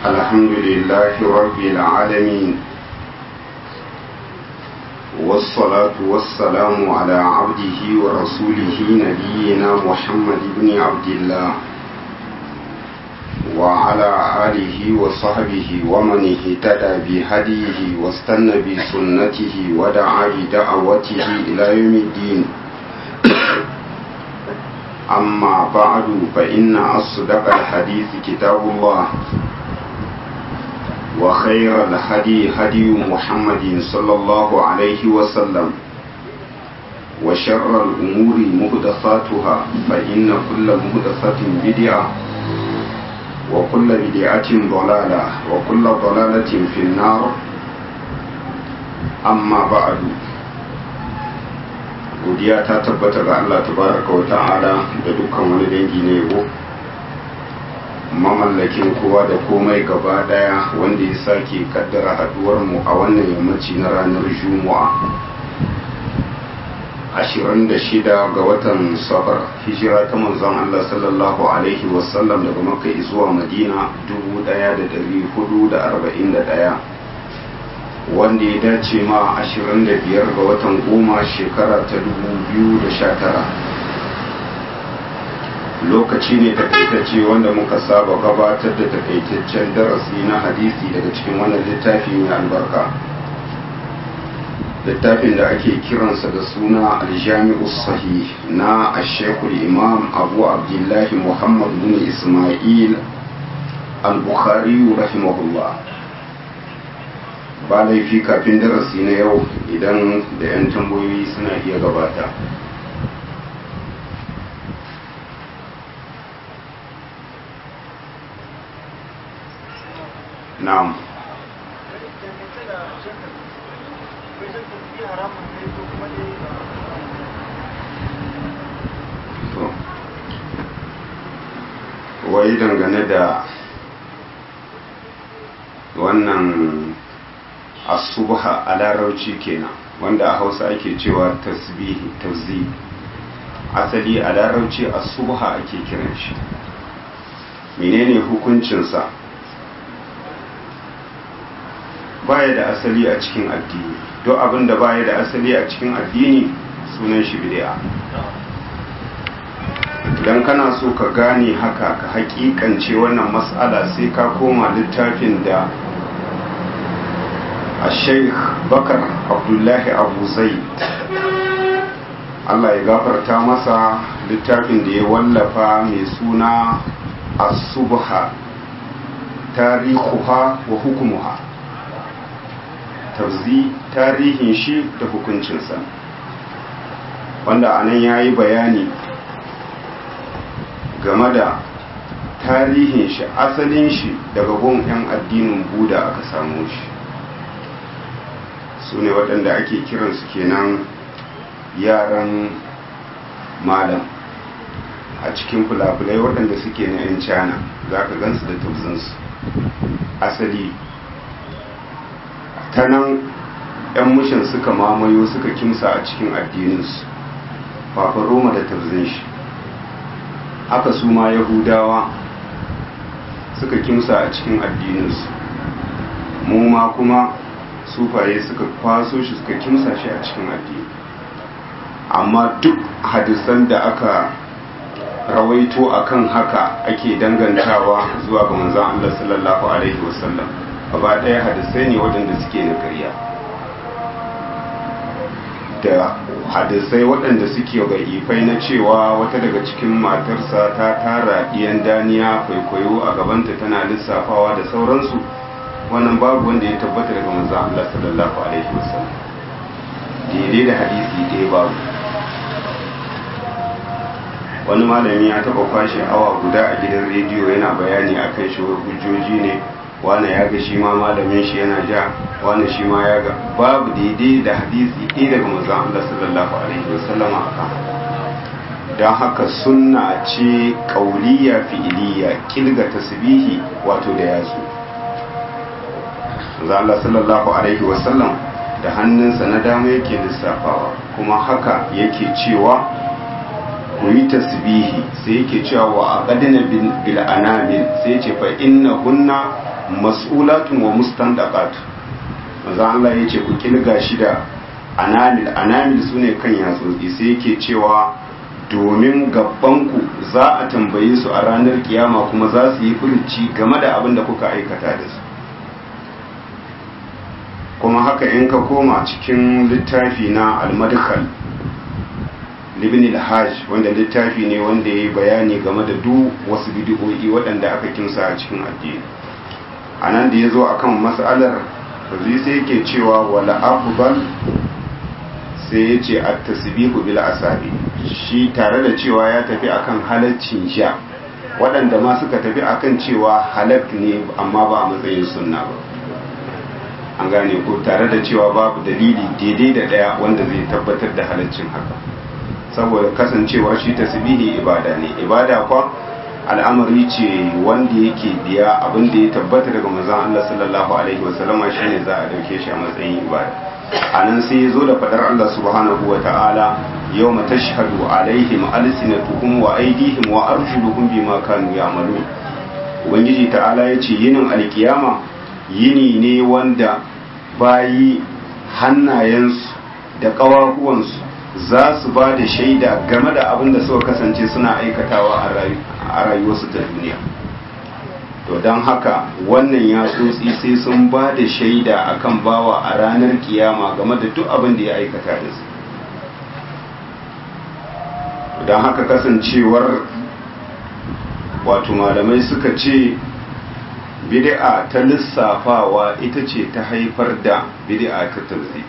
الحمد لله رب العالمين والصلاة والسلام على عبده ورسوله نبينا محمد بن عبد الله وعلى آله وصحبه ومن اهتدى بهديه واستنى بسنته ودعا بدعوته إلى يوم الدين أما بعد فإن أصدق الحديث كتاب الله وخير الهدي هدي محمد صلى الله عليه وسلم وشر الأمور مهدثاتها فإن كل مهدثة بدعة وكل بدعة ضلالة وكل ضلالة في النار أما بعد godiya ta tabbata ga Allah tabaraka wa ta'ala da dukkan wani dangi na yabo mamallakin kowa da komai gaba daya wanda ya sake kaddara haduwar mu a wannan yammaci na ranar juma'a 26 ga watan safar hijira ta manzon Allah sallallahu alaihi wasallam daga makka zuwa madina 1441 wanda ya dace ma 25 ga watan goma shekara ta 2019 lokaci ne takaitacce wanda muka saba gabatar da takaitaccen darasi na hadisi daga cikin wannan littafi mai albarka littafin da ake kiransa da suna aljami'u sahih na ashekul imam abu abdullahi muhammad bin ismail al-bukhari rahimahullah ba laifi kafin darasi na yau idan da 'yan tambayoyi suna iya gabata na'am wai dangane da wannan asubha a larauci kenan wanda a hausa ake cewa tasbihi tauzi asali a larauci asubha ake kiran shi menene hukuncinsa baya da asali a cikin addini duk abin da baya da asali a cikin addini sunan shi bid'a idan kana so ka gane haka ka hakikance wannan matsala sai ka koma littafin da a sheikh bakar abdullahi abu zaid allah ya gafarta masa littafin da ya wallafa mai suna asubha tarihuha wa hukumuha tafzi tarihin shi da hukuncinsa wanda anan ya yi bayani game da tarihin shi asalin shi daga gun 'yan addinin buda aka samu shi su ne waɗanda ake kiransu kenan yaran malam a cikin fulafulai waɗanda suke na 'yan cana za ka gansu da tausinsu asali ta nan 'yan mushin suka mamayo suka kimsa a cikin addininsu fafa roma da tausin shi haka su ma yahudawa suka kimsa a cikin addininsu mu ma kuma sufaye suka kwaso shi suka kimsa shi a cikin addini amma duk hadisan da aka rawaito akan haka ake dangantawa zuwa ga manzon Allah sallallahu alaihi wasallam gaba ɗaya hadisai ne waɗanda suke na ƙarya da hadisai waɗanda suke ifai na cewa wata daga cikin matarsa ta tara ɗiyan daniya kwaikwayo a gabanta tana lissafawa da sauransu wannan babu wanda ya tabbata daga manzo Allah sallallahu alaihi wasallam daidai da hadisi ɗaya babu wani malami ya taɓa kwashe awa guda a gidan rediyo yana bayani akan shi hujjoji ne wane ya ga shi ma malamin shi yana ja wane shi ma ya ga babu daidai da hadisi ɗaya daga manzon Allah sallallahu alaihi wasallama akan don haka sunna ce ƙauliya fi'iliya kilga tasbihi wato da yatsu manzon Allah sallallahu alaihi wasallam da hannunsa na dama yake lissafawa kuma haka yake cewa ku yi tasbihi sai yake cewa wa aqadna bil anamil sai ce fa inna hunna mas'ulatun wa mustandaqat manzo Allah yace ku kilga shi da anamil anamil sune kan yatsotsi sai yake cewa domin gabanku za a tambaye su a ranar kiyama kuma za su yi furci game da abin da kuka aikata da su kuma haka in ka koma cikin littafi na al-madkhal libni al-hajj wanda littafi ne wanda ya yi bayani game da duk wasu bidiyoyi waɗanda aka kimsa a cikin addini a nan da ya zo a kan matsalar zai sai yake cewa wala afbal sai ya ce a tasbihu bil asabi shi tare da cewa ya tafi akan halaccin sha waɗanda ma suka tafi akan cewa halak ne amma ba a matsayin sunna ba an gane ko tare da cewa babu dalili daidai da ɗaya wanda zai tabbatar da halaccin haka saboda kasancewar shi tasbihi ibada ne ibada kwa al'amari ce wanda yake biya abin da ya tabbata daga manzon Allah sallallahu alaihi wasallama shine za a dauke shi a matsayin ibada anan sai ya zo da fadar Allah subhanahu wa ta'ala yawma tashhadu alaihim alsinatuhum wa aydihim wa arjuluhum bima kanu ya'malun ubangiji ta'ala ya ce yinin alkiyama yini ne wanda bayi hannayensu da ƙawahuwansu za su ba da shaida game da abin da suka kasance suna aikatawa a rayuwarsu ta duniya to don haka wannan ya tsotsi sai sun ba da shaida akan bawa a ranar kiyama game da duk abin da ya aikata da su don haka kasancewar wato malamai suka ce bid'a ta lissafawa ita ce ta haifar da bid'a ta tauzi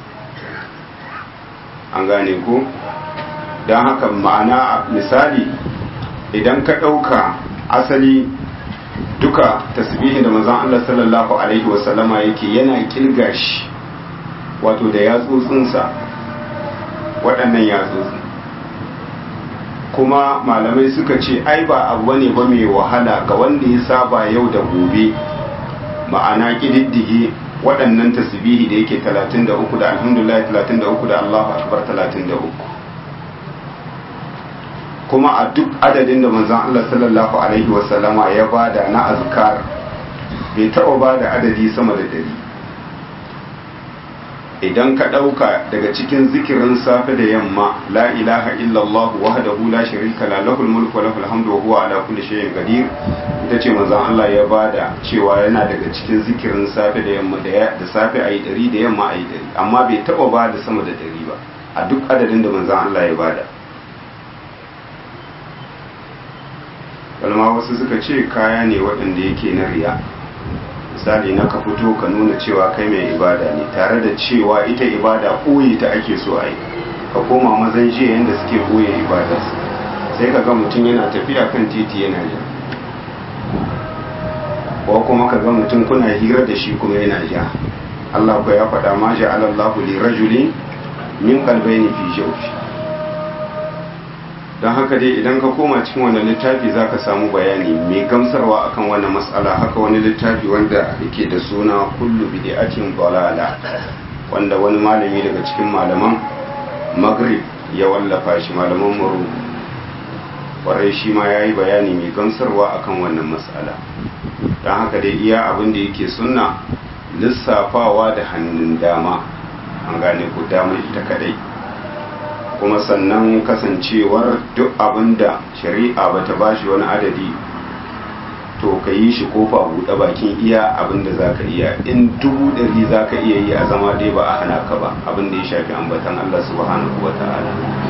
an gane ko don haka ma'ana misali idan ka ɗauka asali duka tasbihin da manzon Allah sallallahu alaihi wasallama yake yana kilga shi wato da yatsotsinsa waɗannan yatsotsi kuma malamai suka ce ai ba abu ne ba mai wahala ga wanda ya saba yau da gobe ma'ana ƙididdige waɗannan tasbihi da yake 33 da alhamdulillah 33 da Allahu akbar 33 kuma a duk adadin da manzon Allah sallallahu alaihi wasallama ya bada na azkar bai taɓa bada adadi sama da dari idan ka ɗauka daga cikin zikirin safe da yamma la ilaha illallah wahdahu la sharika la lahul mulku wa lahul hamdu wa huwa ala kulli shay'in qadir ita ce manzon Allah ya bada cewa yana daga cikin zikirin safe da yamma da da safe ayi dari da yamma ayi dari amma bai taba bada sama da dari ba a duk adadin da manzon Allah ya bada kalma wasu suka ce kaya ne waɗanda yake na riya misali na ka fito ka nuna cewa kai mai ibada ne tare da cewa ita ibada ɓoye ta ake so a yi ka koma mazan jiya yadda suke ɓoye ibada sai ka ga mutum yana tafiya kan titi yana ja ko kuma ka ga mutum kuna hira da shi kuma yana ja Allah ko ya faɗa ma ja'ala Allahu li rajulin min qalbayni fi jawfi don haka dai idan ka koma cikin wannan littafi za ka samu bayani mai gamsarwa akan wannan matsala haka wani littafi wanda yake da suna kullu bid'atin dalala wanda wani malami daga cikin malaman maghrib ya wallafa shi malaman muru kwarai shi ma ya yi bayani mai gamsarwa akan wannan matsala don haka dai iya abin da yake sunna lissafawa da hannun dama an gane ko dama ita kadai kuma sannan kasancewar duk abin da shari'a ba ta ba shi wani adadi to ka yi shi kofa buɗe bakin iya abin da za ka iya in dubu ɗari za ka iya yi a zama dai ba a hana ka ba abin da ya shafi ambatan Allah subhanahu wa ta'ala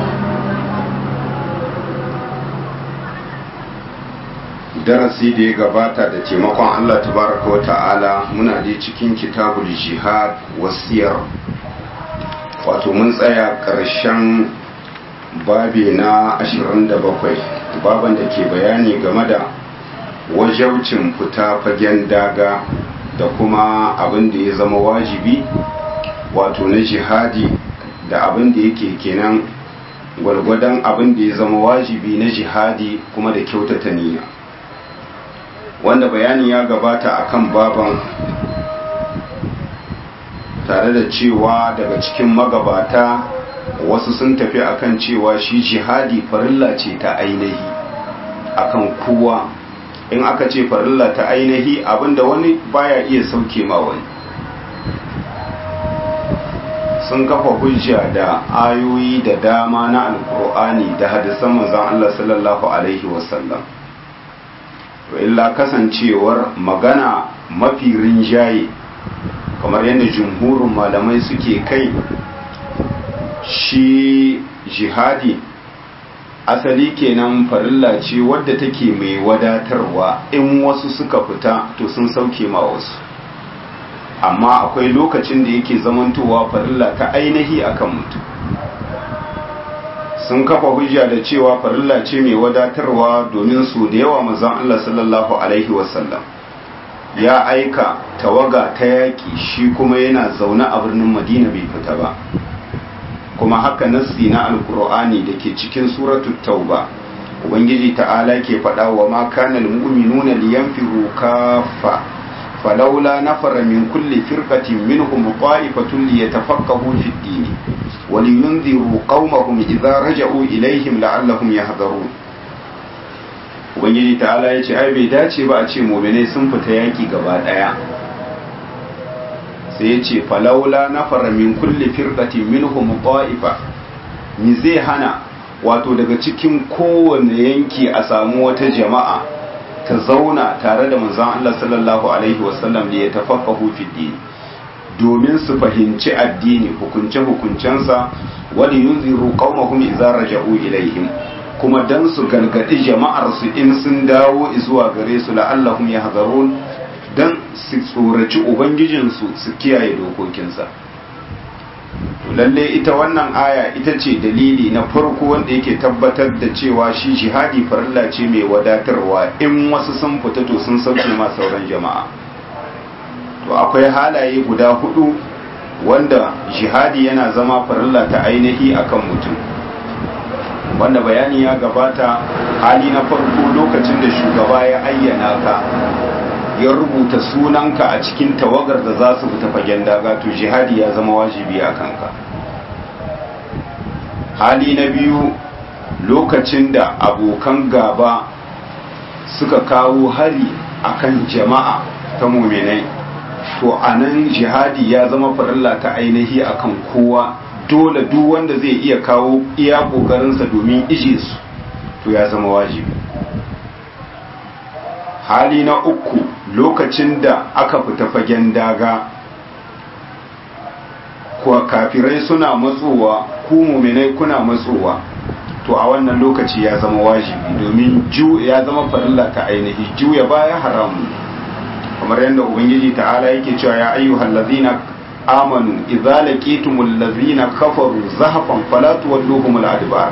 darasi da ya gabata da taimakon Allah tabaraka wa ta'ala muna dai cikin kitabul jihad wasiyar wato mun tsaya ƙarshen babi na 27 baban da ke bayani game da wajaucin fita fagen daga da kuma abin da ya zama wajibi wato na jihadi da abin da yake kenan gwargwadon abin da ya zama wajibi na jihadi kuma da kyautata niyya wanda bayani ya gabata akan baban tare da cewa daga cikin magabata wasu sun tafi akan cewa shi jihadi farilla ce ta ainihi akan kowa in aka ce farilla ta ainihi abinda wani baya iya sauke ma wani sun kafa hujja da ayoyi da dama na alkur'ani da hadisan manzon Allah sallallahu alaihi wasallam to illa kasancewar magana mafi rinjaye kamar yadda jumhurin malamai suke kai shi jihadi asali kenan farilla ce wadda take mai wadatarwa in wasu suka fita to sun sauke ma wasu amma akwai lokacin da yake zamantowa farilla ta ainihi akan mutum sun kafa hujja da cewa farilla ce mai wadatarwa domin su da yawa manzon Allah sallallahu alaihi wasallam ya aika tawaga ta yaƙi shi kuma yana zaune a birnin Madina bai fita ba kuma haka nassi na alkur'ani da ke cikin suratul tauba ubangiji ta'ala ke faɗa wa ma kana almu'minuna liyanfiru kaffa falawla nafara min kulli firqatin minhum qa'ifatun liyatafaqahu fid din wa liyunziru qaumahum idza raja'u ilaihim la'allahum yahdharun ubangiji ta'ala yace ai bai dace ba a ce mu'minai sun fita yaki gaba daya sai ya ce falaula na min kulle firƙatin minhum ta'ifa ni zai hana wato daga cikin kowane yanki a samu wata jama'a ta zauna tare da manzon Allah sallallahu alaihi wasallam da ya tafaqahu fi din domin su fahimci addini hukunce hukuncensa wani yunziru qaumahum idza raja'u ilaihim kuma dan su gargadi jama'ar su in sun dawo zuwa gare su la'allahum yahzarun don su tsoraci ubangijinsu su kiyaye dokokinsa lalle ita wannan aya ita ce dalili na farko wanda yake tabbatar da cewa shi jihadi farilla ce mai wadatarwa in wasu sun fita to sun sauke ma sauran jama'a to akwai halaye guda hudu wanda jihadi yana zama farilla ta ainihi akan mutum wanda bayani ya gabata hali na farko lokacin da shugaba ya ayyana ka ya rubuta sunanka a cikin tawagar da za su fita fagen daga to jihadi ya zama wajibi a kanka hali na biyu lokacin da abokan gaba suka kawo hari akan jama'a ta muminai to a nan jihadi ya zama farilla ta ainihi akan kowa dole duk wanda zai iya kawo iya ƙoƙarinsa domin ije su to ya zama wajibi hali na uku lokacin da aka fita fagen daga kuwa kafirai suna matsowa ku muminai kuna matsowa to a wannan lokaci ya zama wajibi domin ya zama farilla ta ainihi juya baya haramu kamar yadda ubangiji ta'ala yake cewa ya ayyuhal ladzina amanu idza laqitumul ladzina kafaru zahafan fala tuwalluhumul adbar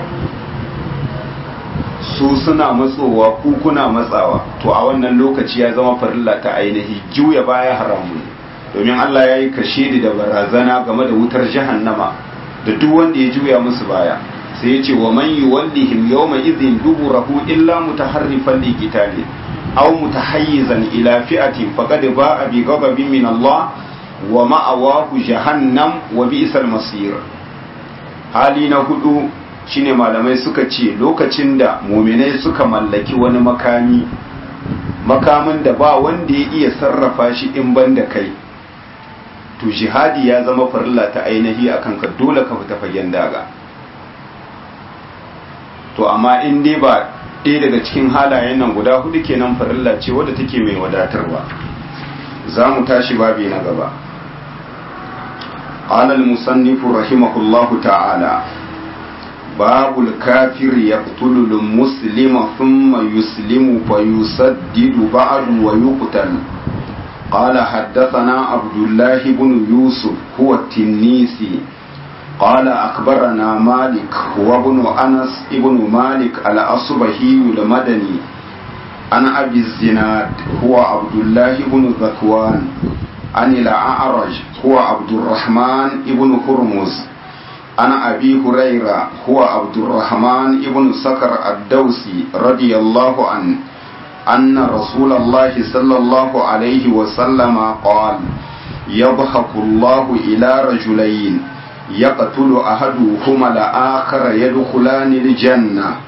su suna matsowa ku kuna matsawa to a wannan lokaci ya zama farilla ta ainihi juya baya haramun domin Allah ya yi kashedi da barazana game da wutar jahannama da duk wanda ya juya musu baya sai ya ce wa man yuwallihim yawma idhin duburahu illa mutaharrifan li qitali aw mutahayyizan ila fi'atin faqad ba'a bi ghadabin min Allah wa ma'awahu jahannam wa bi'sal masir hali na hudu shine malamai suka ce lokacin da muminai suka mallaki wani makami makamin da ba wanda ya iya sarrafa shi in ban da kai to jihadi ya zama farilla ta ainihi a kanka dole ka fita fagen daga to amma in dai ba ɗaya daga cikin halayen nan guda hudu kenan farilla ce wadda take mai wadatarwa za mu tashi babi na gaba قال المصنف رحمه الله تعالى باب الكافر يقتل المسلم ثم يسلم فيسدد بعد ويقتل قال حدثنا عبد الله بن يوسف هو التنيسي قال أخبرنا مالك هو ابن أنس ابن مالك الأصبهي المدني عن أبي الزناد هو عبد الله بن ذكوان عن الأعرج هو عبد الرحمن ابن هرمز عن أبي هريرة هو عبد الرحمن ابن سكر الدوسي رضي الله عنه أن رسول الله صلى الله عليه وسلم قال يضحك الله إلى رجلين يقتل أحدهما الآخر يدخلان الجنة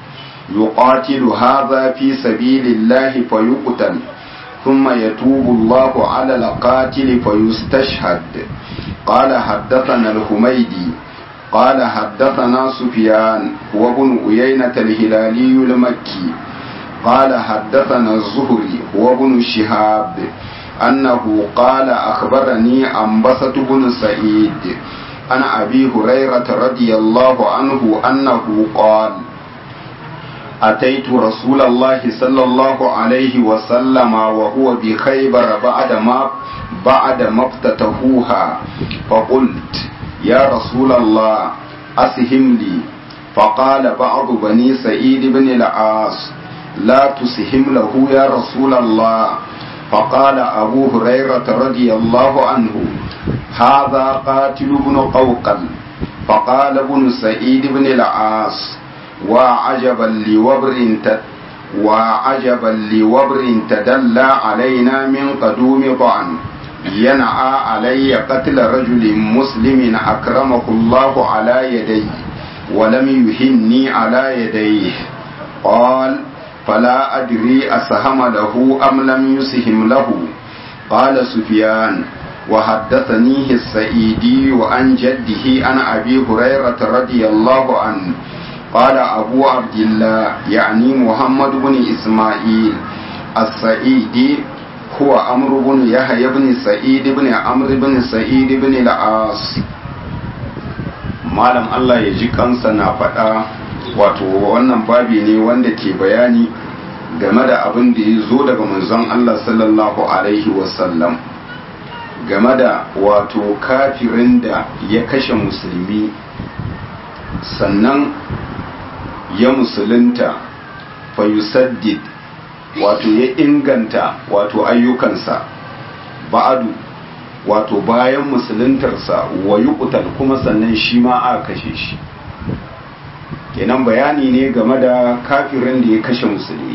يقاتل هذا في سبيل الله فيقتل ثم يتوب الله على القاتل فيستشهد قال حدثنا الحميدي قال حدثنا سفيان هو ابن أيينة الهلالي المكي قال حدثنا الزهري هو ابن شهاب أنه قال أخبرني أنبسة بن سعيد عن أبي هريرة رضي الله عنه أنه قال أتيت رسول الله صلى الله عليه وسلم وهو بخيبر بعد ما بعد ما افتتحوها فقلت يا رسول الله أسهم لي فقال بعض بني سعيد بن العاص لا تسهم له يا رسول الله فقال أبو هريرة رضي الله عنه هذا قاتل بن قوقل فقال ابن سعيد بن العاص وعجبا لوبر وعجبا لوبر تدلى علينا من قدوم ضعن ينعى علي قتل رجل مسلم أكرمه الله على يديه ولم يهني على يديه قال فلا أدري أسهم له أم لم يسهم له قال سفيان وحدثنيه السعيدي عن جده عن أبي هريرة رضي الله عنه قال أبو عبد الله يعني محمد بن إسماعيل السعيدي هو عمرو بن يحيى بن سعيد بن عمرو بن سعيد بن العاص malam Allah ya ji kansa na faɗa wato wannan babi ne wanda ke bayani game da abin da ya zo daga manzon Allah sallallahu alaihi wasallam game da wato kafirin da ya kashe musulmi sannan ya musulunta fayusaddid wato ya inganta wato ayyukansa ba'adu wato bayan musuluntarsa wa yuqtal kuma sannan shi ma a kashe shi kenan bayani ne game da kafirin da ya kashe musulmi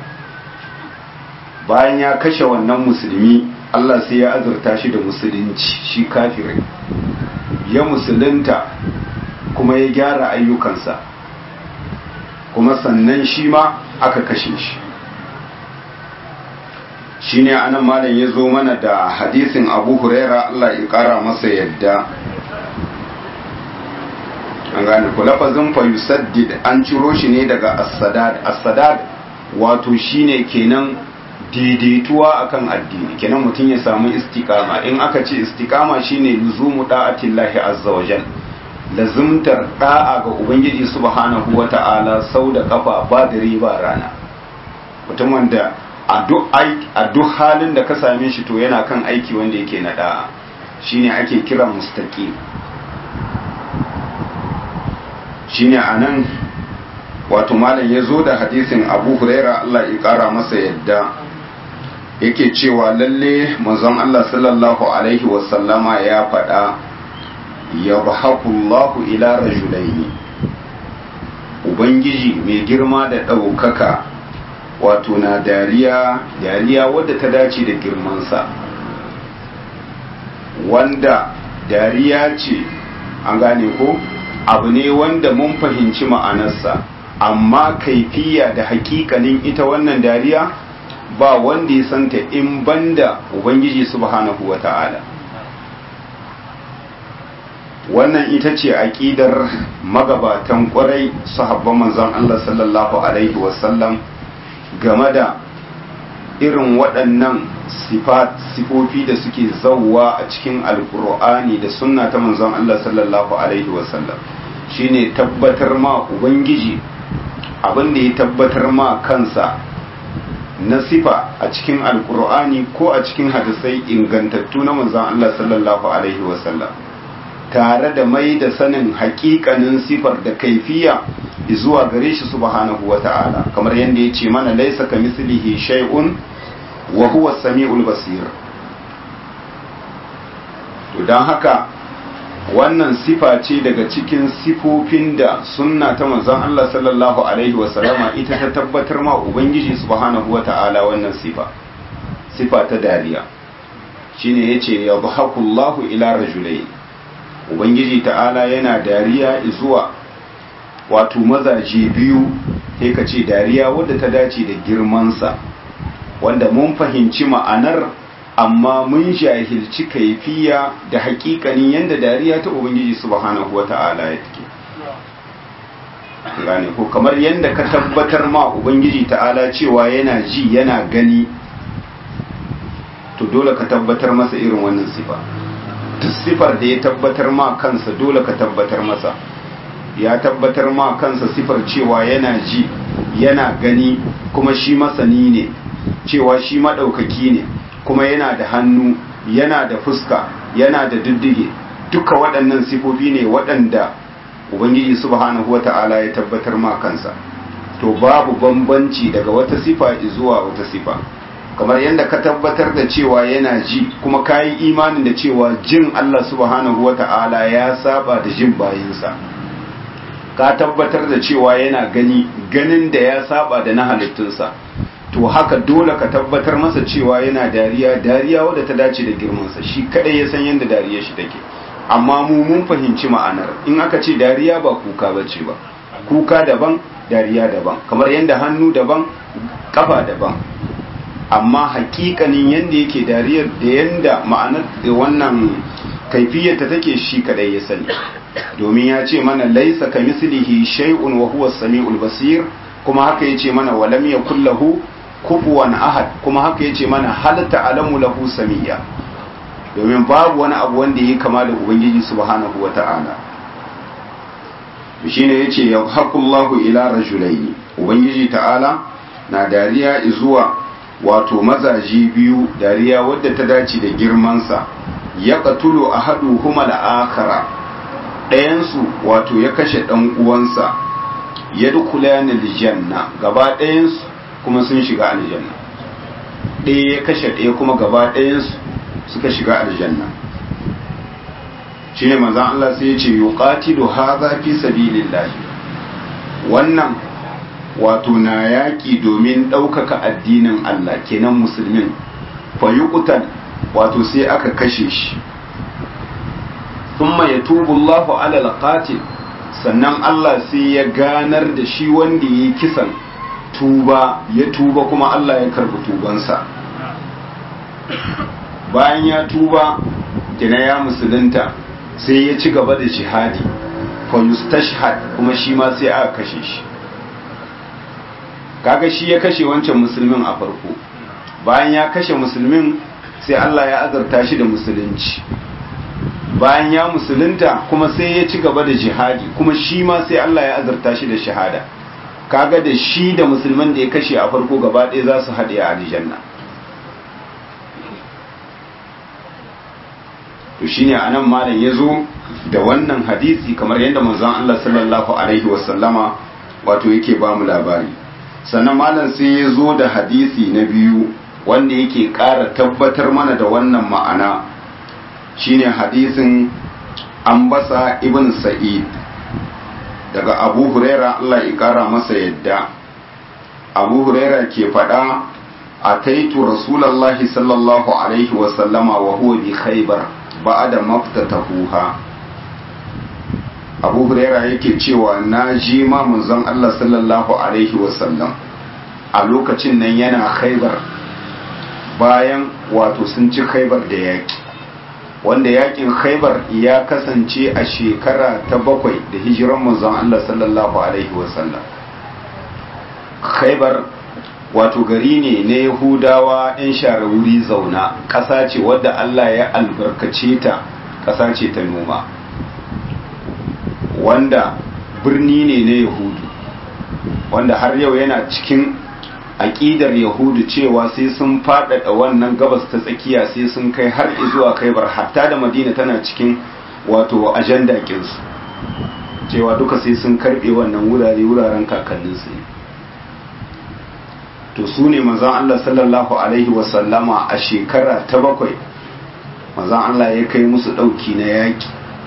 bayan ya kashe wannan musulmi Allah sai ya azurta shi da musulunci shi kafirin ya musulunta kuma ya gyara ayyukansa kuma sannan shi ma aka kashe shi shine anan malam ya zo mana da hadisin abu huraira Allah ya kara masa yadda an gane ku lafazin fa yusaddid an ciro shi ne daga as-sadad as-sadad wato shine kenan daidaituwa akan addini kenan mutum ya samu istiqama in aka ce istiqama shine luzumu da'atillahi azza wajal lazumtar da'a ga ubangiji subhanahu wata'ala sau da kafa ba dare ba rana mutum wanda a duk halin da ka same shi to yana kan aiki wanda yake na da'a shine ake kira mustaqim shine anan wato malam ya zo da hadisin abu huraira Allah ya kara masa yadda yake cewa lalle manzon Allah sallallahu alaihi wasallama ya faɗa ya bahakullahu ila rajulaini ubangiji mai girma da ɗaukaka wato na dariya dariya wadda ta dace da girmansa wanda dariya ce an gane ko abu ne wanda mun fahimci ma'anarsa amma kaifiya da hakikanin ita wannan dariya ba wanda ya santa in banda ubangiji subhanahu wa ta'ala wannan ita ce aƙidar magabatan ƙwarai sahabban manzon Allah sallallahu alaihi wasallam game da irin waɗannan sifofi da suke zauwa a cikin alkur'ani da sunna ta manzon Allah sallallahu alaihi wasallam shine tabbatar ma ubangiji abin da ya tabbatar ma kansa na sifa a cikin alkur'ani ko a cikin hadisai ingantattu na manzon Allah sallallahu alaihi wasallam tare da mai da sanin hakikanin sifar da kaifiya zuwa gare shi subhanahu wa ta'ala kamar yadda ya ce mana laisa ka mislihi shay'un wa huwa sami'ul basir to don haka wannan sifa ce daga cikin sifofin da sunna ta manzon Allah sallallahu alaihi wa sallama ita ta tabbatar ma ubangiji subhanahu wa ta'ala wannan sifa sifa ta dariya shine yace yadhakullahu ila rajulayn ubangiji ta'ala yana dariya zuwa wato mazaje biyu sai ka ce dariya wadda ta dace da girmansa wanda mun fahimci ma'anar amma mun jahilci kaifiya da hakikanin yadda dariya ta ubangiji subhanahu wata'ala ya take gane ko kamar yadda ka tabbatar ma ubangiji ta'ala cewa yana ji yana gani to dole ka tabbatar masa irin wannan sifa duk sifar da ya tabbatar ma kansa dole ka tabbatar masa ya tabbatar ma kansa sifar cewa yana ji yana gani kuma shi masani ne cewa shi maɗaukaki ne kuma yana da hannu yana da fuska yana da diddige duka waɗannan sifofi ne waɗanda ubangiji subhanahu wata'ala ya tabbatar ma kansa to babu bambanci daga wata sifa zuwa wata sifa kamar yadda ka tabbatar da cewa yana ji kuma ka yi imanin da cewa jin Allah subhanahu wata'ala ya saba da jin bayinsa ka tabbatar da cewa yana gani ganin da ya saba da na halittunsa to haka dole ka tabbatar masa cewa yana dariya dariya wadda ta dace da girmansa shi kadai ya san yadda dariya shi take amma mu mun fahimci ma'anar in aka ce dariya ba kuka bace ba kuka daban dariya daban kamar yadda hannu daban kafa daban amma hakikanin yadda yake dariyar da yadda ma'anar da wannan kaifiyarta take shi kadai ya sani domin ya ce mana laisa ka mislihi shay'un wa huwa samiul basir kuma haka yace mana walam yakul lahu kufuwan ahad kuma haka yace mana hal ta'lamu lahu samiyya domin babu wani abu wanda yake kama da ubangiji subhanahu wata'ala shine yace yahqullahu ila rajulaini ubangiji ta'ala na dariya zuwa wato mazaji biyu dariya wadda ta dace da girmansa ya qatulu ahaduhuma al-akhara ɗayansu wato ya kashe ɗan uwansa ya dukula aljanna gaba ɗayansu kuma sun shiga aljanna ɗaya ya kashe ɗaya kuma gaba ɗayansu suka shiga aljanna shine manzon Allah sai ya ce yuqatilu hadha fi sabilillah wannan wato na yaƙi domin ɗaukaka addinin Allah kenan musulmin fa yuqtal wato sai aka kashe shi thumma yatubu Allahu ala al-qatil sannan Allah sai ya ganar da shi wanda ya kisan tuba ya tuba kuma Allah ya karbi tubansa bayan ya tuba kina ya musulunta sai ya ci gaba da jihadi fa yustashhad kuma shi ma sai aka kashe shi kaga shi ya kashe wancan musulmin a farko bayan ya kashe musulmin sai Allah ya azarta shi da musulunci bayan ya musulunta kuma sai ya ci gaba da jihadi kuma shi ma sai Allah ya azarta shi da shahada kaga da shi da musulman da ya kashe a farko gaba ɗaya za su haɗe a aljanna to shine anan malam ya zo da wannan hadisi kamar yadda manzon Allah sallallahu alaihi wasallama wato yake ba mu labari sannan malam sai ya zo da hadisi na biyu wanda yake ƙara tabbatar mana da wannan ma'ana shine hadisin ambasa ibn sa'id daga abu huraira Allah ya kara masa yadda abu huraira ke faɗa a taitu rasulallahi sallallahu alaihi wasallama wa huwa bi khaybar ba'da maftatahuha abu huraira yake cewa na ji ma manzon Allah sallallahu alaihi wasallam a lokacin nan yana khaybar bayan wato sun ci khaybar da yaki wanda yakin khaibar ya kasance a shekara ta bakwai da hijiran manzon Allah sallallahu alaihi wasallam khaibar wato gari ne na yahudawa 'yan share wuri zauna ƙasa ce wadda Allah ya albarkace ta ƙasa ce ta noma wanda birni ne na yahudu wanda har yau yana cikin aƙidar yahudu cewa sai sun faɗaɗa wannan gabas ta tsakiya sai sun kai har zuwa kaibar hatta da madina tana cikin wato ajanda kinsu cewa duka sai sun karɓe wannan wurare wuraren kakanninsu ne to su ne mazan Allah sallallahu alaihi wasallama a shekara ta bakwai mazan Allah ya kai musu ɗauki na yaƙi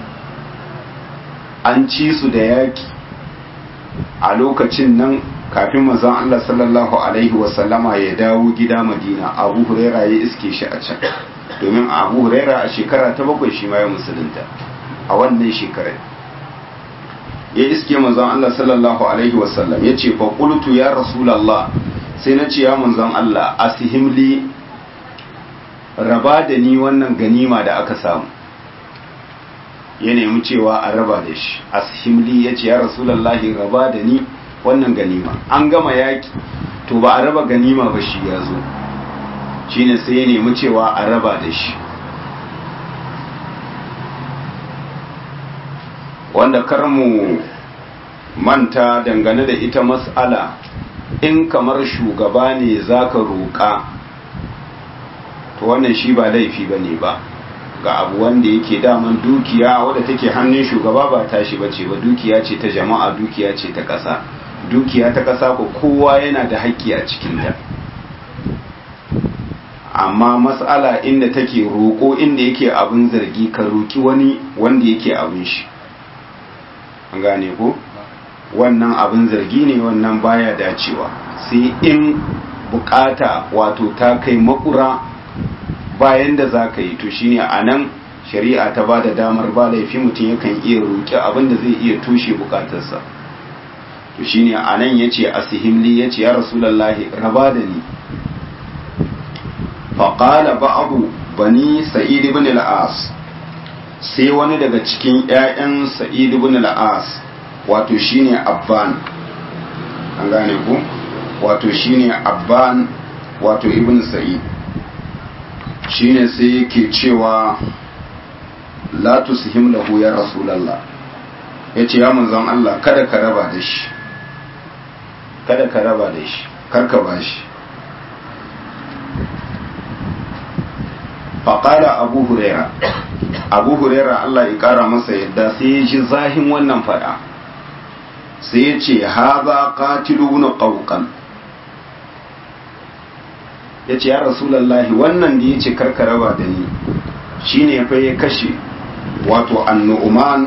an ci su da yaƙi a lokacin nan kafin manzon Allah sallallahu alaihi wasallama ya dawo gida Madina Abu Huraira ya iske shi a can domin Abu Huraira a shekara ta bakwai shi ma ya musulunta a wannan shekarar ya iske manzon Allah sallallahu alaihi wasallam ya ce fa qultu ya rasulullah sai na ce ya manzon Allah asihimli raba da ni wannan ganima da aka samu ya nemi cewa a raba da shi ashimli ya ce ya rasulallahi raba da ni wannan ganima an gama yaki to ba a raba ganima ba shi ya zo shine sai ya nemi cewa a raba da shi wanda kar mu manta dangane da ita mas'ala in kamar shugaba ne zaka roƙa to wannan shi ba laifi bane ba ga abu wanda yake daman dukiya wadda take hannun shugaba ba tashi bace ba dukiya ce ta jama'a dukiya ce ta ƙasa dukiya ta ƙasa ko kowa yana da haƙƙi a cikin ta amma mas'ala inda take roƙo inda yake abin zargi ka roƙi wani wanda yake abin shi an gane ko wannan abin zargi ne wannan baya dacewa sai in bukata wato ta kai makura bayan da za ka yi to shine a nan shari'a ta ba da damar ba laifi mutum yakan iya roƙi abin da zai iya tushe bukatarsa to shine a nan ya ce a sihimli ya ce ya rasulallahi raba da ni faƙala ba'abu bani sa'id ibn al-as sai wani daga cikin 'ya'yan sa'id ibn al-as wato shine abban an gane ku wato shine abban wato ibn sa'id shine sai yake cewa la tusihim lahu ya rasulullah yace ya manzon Allah kada ka raba da shi kada ka raba da shi kar ka bashi faƙala abu huraira abu huraira Allah ya ƙara masa yadda sai ya ji zahin wannan fada sai ya ce haza qatilu na qawqan ya ce ya rasulallahi wannan da ya ce karkaraba da ni shine fa ya kashe wato annu'uman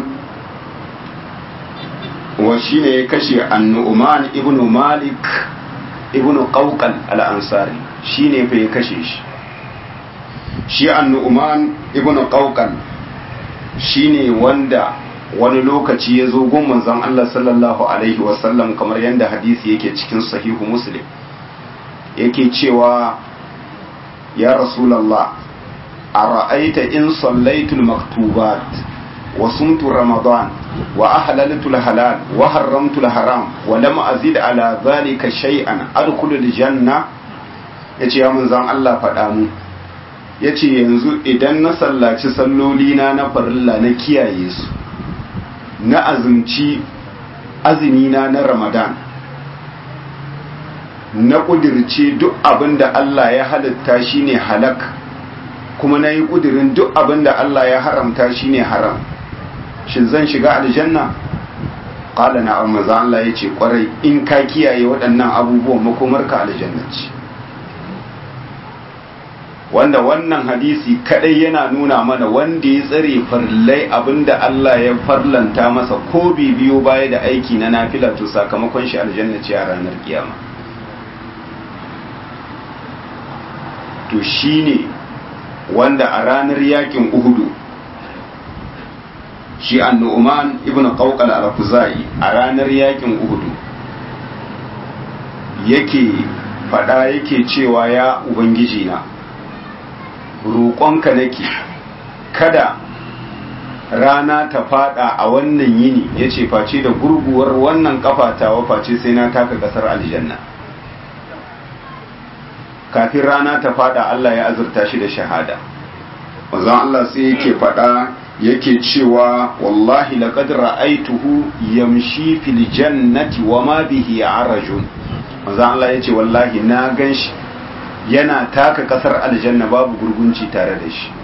wa shine ya kashe annu'uman ibnu malik ibnu qawqan al-ansari shine fa ya kashe shi shi annu'uman ibnu qawqan shine wanda wani lokaci ya zo gun manzon Allah sallallahu alaihi wasallam kamar yadda hadisi yake cikin sahihu muslim yake cewa ya rasulallah a ra'aita in sallaitul maktubat wa sumtu ramadan wa ahlaltu halal wa haramtu haram wa lam azid ala zalika shay'an adkhulul janna yace ya manzon Allah faɗa mu yace yanzu idan na sallaci salloli na na farilla na kiyaye su na azumci azumina na ramadan na kudirce duk abin da Allah ya halitta shine halak kuma na yi kudirin duk abin da Allah ya haramta shine haram shin zan shiga aljanna ƙala na maza Allah ya ce ƙwarai in ka kiyaye waɗannan abubuwan makomarka aljanna ce wanda wannan hadisi kadai yana nuna mana wanda ya tsare farlai abinda Allah ya farlanta masa ko bibiyo baya da aiki na nafila to sakamakon shi aljanna ce a ranar kiyama to shine wanda a ranar yakin uhudu shi annu'man ibn qawqal al-khuzai a ranar yakin uhudu yake fada yake cewa ya ubangiji na roƙonka nake kada rana ta fada a wannan yini ya ce face da gurguwar wannan kafatawa face sai na taka ƙasar aljanna kafin rana ta fada Allah ya azurta shi da shahada wanzan Allah sai yake fada yake cewa wallahi laqad ra'aituhu yamshi fil jannati wa ma bihi arajun wanzan Allah yace wallahi na ganshi yana taka kasar aljanna babu gurgunci tare da shi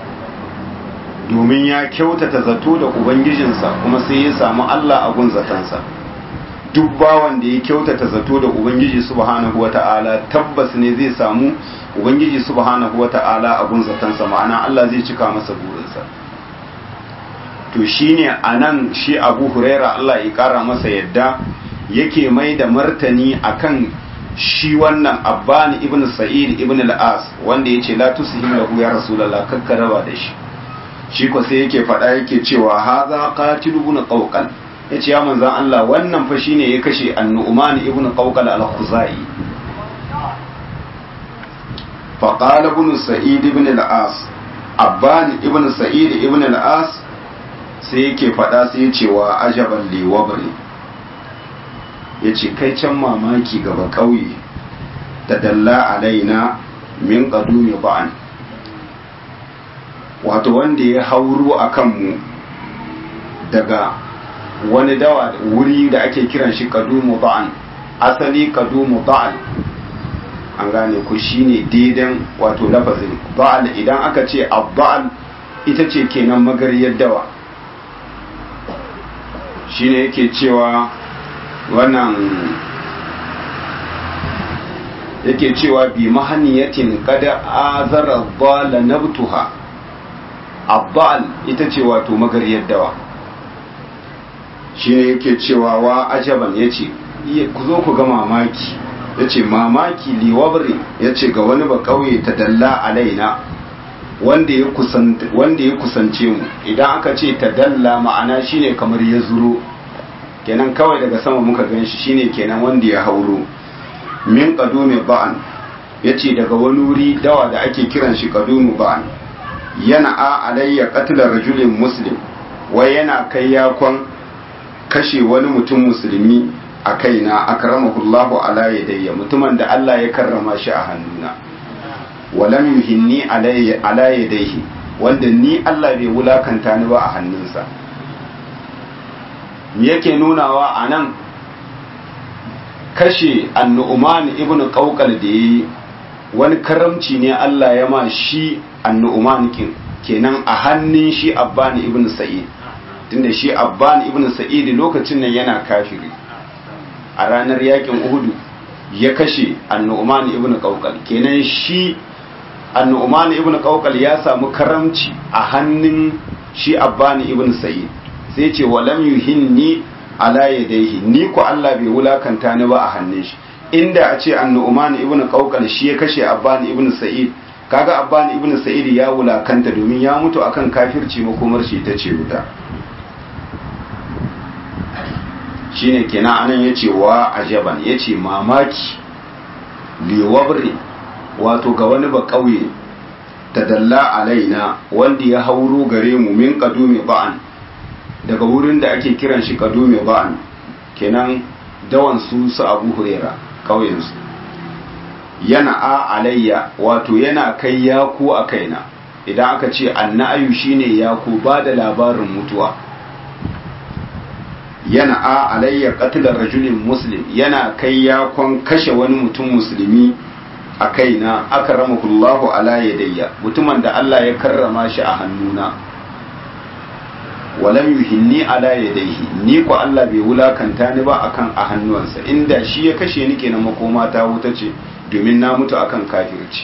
domin ya kyautata zato da ubangijinsa kuma sai ya samu Allah a gun zatansa duk bawan da ya kyautata zato da ubangiji subhanahu wata'ala tabbas ne zai samu ubangiji subhanahu wata'ala a gun zatansa ma'ana Allah zai cika masa burinsa to shine anan shi Abu Huraira Allah ya kara masa yadda yake mai da martani akan shi wannan abbani ibn sa'id ibn al-as wanda yace la tusihim lahu ya rasulullah kakkaraba da shi shi ko sai yake faɗa yake cewa haza qatil ibn qawqal ya ce ya manzan Allah wannan fa shine ya kashe annu'man ibn qawqal al-khuzai fa qala ibn sa'id ibn al-as abban ibn sa'id ibn al-as sai yake fada sai ya ce wa ajaban li wabri yace kai can mamaki gaba kauye da dalla alaina min qadumi ba'an wato wanda ya hauro akan mu daga wani dawa wuri da ake kiran shi kadumu ba'an asali kadumu ba'al an gane ku shine daidan wato lafazin ba'al idan aka ce abba'al ita ce kenan magariyar dawa shine yake cewa wannan yake cewa bi mahaniyatin kada azara bala nabtuha abba'al ita ce wato magariyar dawa shi ne yake cewa wa ajaban ya ce ku zo ku ga mamaki ya ce mamaki liwabri ya ce ga wani ba kauye ta dalla alaina wanda ya kusance mu idan aka ce ta dalla ma'ana shine kamar ya zuro kenan kawai daga sama muka gan shi shine kenan wanda ya hauro min kadume ba'an ya ce daga wani wuri dawa da ake kiran shi kadumu ba'an yana a alayya qatla rajulin muslim wai yana kai yakon kashe wani mutum musulmi a kaina akramahullahu ala yadayya mutumin da Allah ya karrama shi a hannuna walam yuhinni ala yadayhi wanda ni Allah bai wulakanta ni ba a hannunsa me yake nunawa a nan kashe annu'uman ibnu qawqal da yayi wani karamci ne Allah ya ma shi annu'uman kin kenan a hannun shi abbani ibnu sa'id tunda shi abban ibn sa'id lokacin nan yana kafiri a ranar yakin uhudu ya kashe annu'man ibn qawqal kenan shi annu'man ibn qawqal ya samu karamci a hannun shi abban ibn sa'id sai ce walam yuhinni ala yadayhi ni ko Allah bai wulakanta ni ba a hannun shi inda a ce annu'man ibn qawqal shi ya kashe abban ibn sa'id kaga abban ibn sa'id ya wulakanta domin ya mutu akan kafirci makomar shi ta ce wuta shine kenan anan yace wa ajaban yace mamaki liwabri wato ga wani ba kauye tadalla alaina wanda ya hauro gare mu min kadumi ba'an daga wurin da ake kiran shi kadumi ba'an kenan dawan su su abu hurera kauyen su yana a alayya wato yana kai yaku a kaina idan aka ce annayu shine yaku ba da labarin mutuwa yana a alayya qatlar rajulin muslim yana kai yakon kashe wani mutum musulmi a kaina akramakullahu ala yadayya mutumin da Allah ya karrama shi a hannuna walam yuhinni ala yadayhi ni ko Allah bai wulakanta ni ba akan a hannuwansa inda shi ya kashe ni kenan makoma ta wuta ce domin na mutu akan kafirci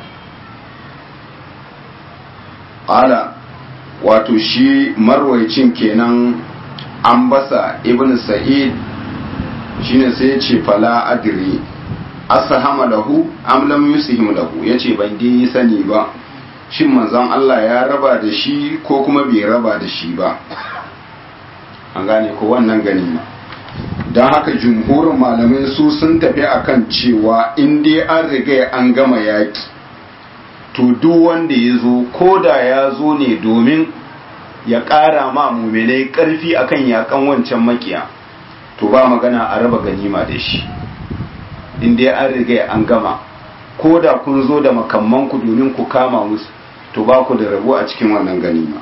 qala wato shi marwaicin kenan an basa ibn sa'id shine sai ya ce fala adri asahama lahu am lam yusihim lahu yace ban dai sani ba shin manzon Allah ya raba da shi ko kuma bai raba da shi ba an gane ko wannan ganima don haka jumhurin malamai su sun tafi akan cewa in dai an riga an gama yaki to duk wanda ya zo ko da ya zo ne domin ya ƙara ma muminai ƙarfi akan yakan wancan makiya to ba magana a raba ganima da shi in dai an riga an gama ko da kun zo da makammanku domin ku kama musu to ba ku da rabo a cikin wannan ganima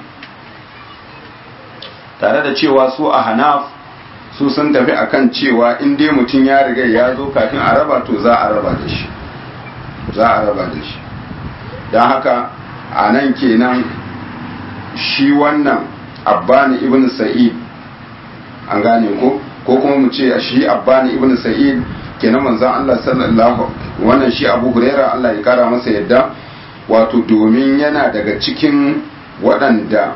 tare da cewa su a hanaf su sun tafi akan cewa in dai mutum ya riga ya zo kafin a raba to za a raba da shi za a raba da shi don haka a nan kenan shi wannan abbani ibn sa'id an gane ko ko kuma mu ce shi abbani ibn sa'id kenan manzon Allah sallallahu wannan shi Abu Huraira Allah ya kara masa yadda wato domin yana daga cikin waɗanda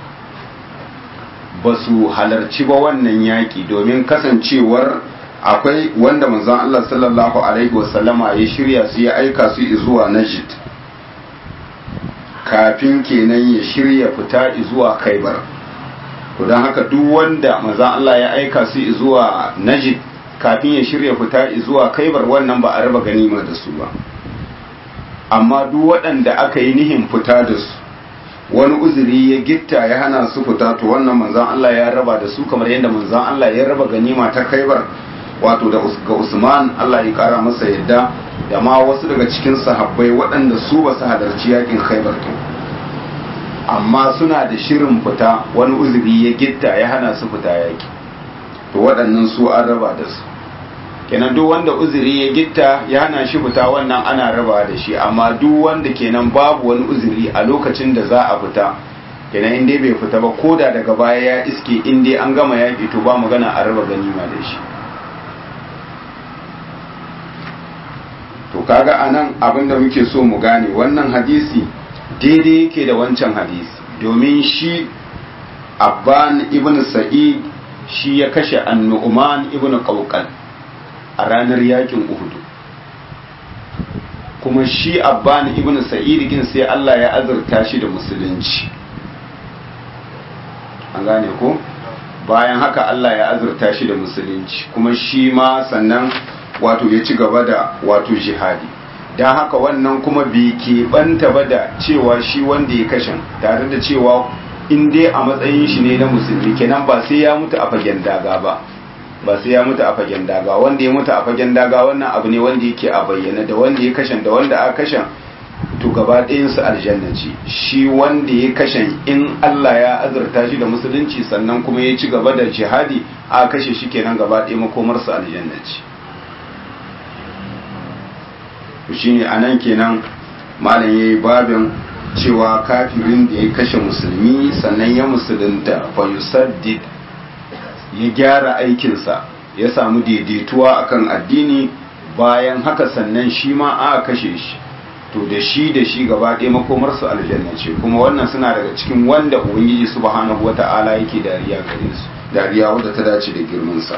ba su halarci ba wannan yaƙi domin kasancewar akwai wanda manzon Allah sallallahu alaihi wasallama ya shirya su ya aika su zuwa Najd kafin kenan ya shirya fita zuwa Khaibar to don haka duk wanda manzan Allah ya aika su zuwa najid kafin ya shirya fita zuwa kaibar wannan ba a raba ganima da su ba amma duk waɗanda aka yi nihin fita da su wani uzuri ya gitta ya hana su fita to wannan manzan Allah ya raba da su kamar yadda manzan Allah ya raba ganima ta kaibar wato da ga Usman Allah ya kara masa yadda da ma wasu daga cikin sahabbai waɗanda su ba su halarci yakin khaibar to amma suna da shirin fita wani uzuri ya gitta ya hana su fita yaki to waɗannan su an raba da su kenan duk wanda uzuri ya gitta ya hana shi fita wannan ana raba da shi amma duk wanda kenan babu wani uzuri a lokacin da za a fita kenan in dai bai fita ba ko da daga baya ya iske in dai an gama yaƙi to ba magana a raba ganima da shi to kaga anan abin da muke so mu gane wannan hadisi daidai yake da wancan hadisi domin shi abban ibn sa'id shi ya kashe annu'man ibn qawqal a ranar yakin uhudu kuma shi abban ibn sa'id gin sai Allah ya azurta shi da musulunci an gane ko bayan haka Allah ya azurta shi da musulunci kuma shi ma sannan wato ya ci gaba da wato jihadi don haka wannan kuma bai keɓanta ba da cewa shi wanda ya kashe tare da cewa in dai a matsayin shi ne na musulmi kenan ba sai ya mutu a fagen daga ba ba sai ya mutu a fagen daga wanda ya mutu a fagen daga wannan abu ne wanda yake a bayyana da wanda ya kashe da wanda aka kashe to gaba ɗayansu aljanna ce shi wanda ya kashe in Allah ya azurta shi da musulunci sannan kuma ya ci gaba da jihadi a kashe shi kenan gaba ɗaya makomarsa aljanna ce shine anan kenan malam yayi babin cewa kafirin da ya kashe musulmi sannan ya musulunta fa yusaddid ya gyara aikinsa ya samu daidaituwa akan addini bayan haka sannan shi ma a kashe shi to da shi da shi gaba ɗaya makomarsu aljanna ce kuma wannan suna daga cikin wanda ubangiji subhanahu wata'ala yake dariya gare su dariya wadda ta dace da girmansa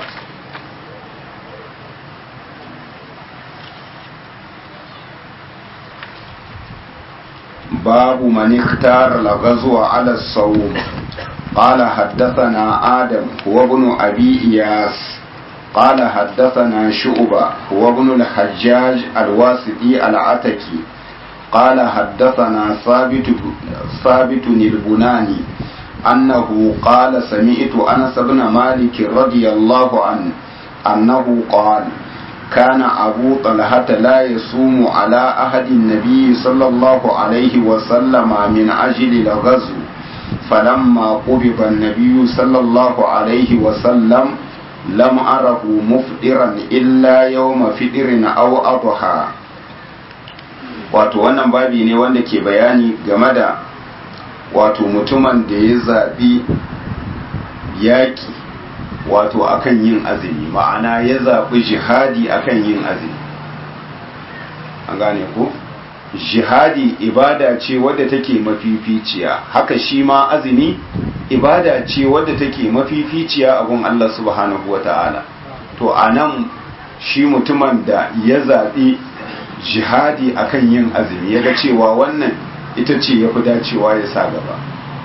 باب من اختار الغزو على الصوم قال حدثنا آدم هو ابن أبي إياس قال حدثنا شعبة هو ابن الحجاج الواسطي العتكي قال حدثنا ثابت ثابت البناني أنه قال سمعت أنس بن مالك رضي الله عنه أنه قال كان أبو طلحة لا يصوم على أحد النبي صلى الله عليه وسلم من أجل الغزو فلما قبض النبي صلى الله عليه وسلم لم أره مفطرا إلا يوم فطر أو أضحى wato wannan babi ne wanda ke bayani game da wato mutumin da ya zaɓi yaƙi wato akan yin azumi ma'ana ya zaɓi jihadi akan yin azumi an gane ku jihadi ibada ce wadda take mafificiya haka shi ma azumi ibada ce wadda take mafificiya a gun Allah subhanahu wa ta'ala to a nan shi mutumin da ya zaɓi jihadi akan yin azumi ya ga cewa wannan ita ce ya fi dacewa ya sa gaba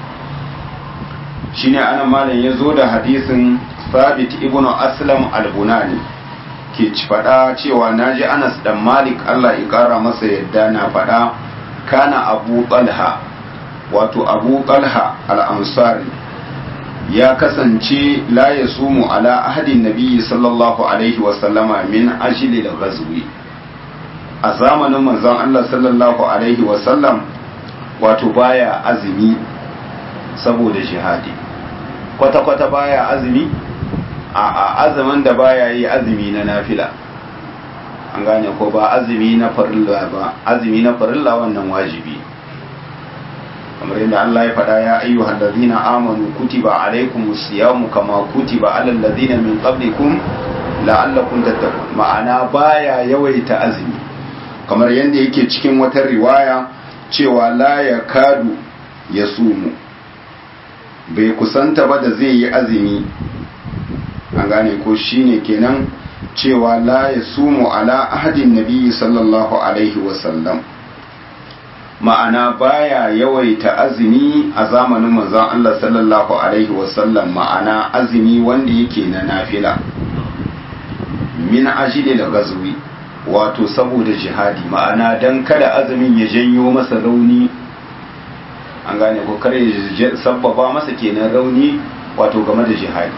shine ana malam ya zo da hadisin sabit ibn aslam al-bunani ke ci faɗa cewa naji anas dan malik allah ya ƙara masa yadda na faɗa kana abu talha wato abu talha al-ansari ya kasance la ya sumu ala ahadin nabiyyi sallallahu alaihi wasallama min ajili da ghazwi a zamanin manzon allah sallallahu alaihi wasallam wato baya azumi saboda jihadi kwata-kwata baya azumi a azumin da baya yi azumi na nafila an gane ko ba azumi na farilla ba azumi na farilla wannan wajibi kamar yadda Allah ya faɗa ya ayyuhal ladina amanu kutiba alaykumus siyamu kama kutiba alal ladina min qablikum la'allakum tattaqun ma'ana baya yawaita azumi kamar yadda yake cikin wata riwaya cewa la yakadu yasumu bai kusanta ba da zai yi azumi an gane ko shine kenan cewa la ya sumu ala ahadin nabi sallallahu alaihi wasallam ma'ana baya yawaita azumi a zamanin manzon Allah sallallahu alaihi wasallam ma'ana azumi wanda yake na nafila min ajili da gazwi wato saboda jihadi ma'ana dan kada azumin ya janyo masa rauni an gane ko kare ya sabbaba masa kenan rauni wato game da jihadi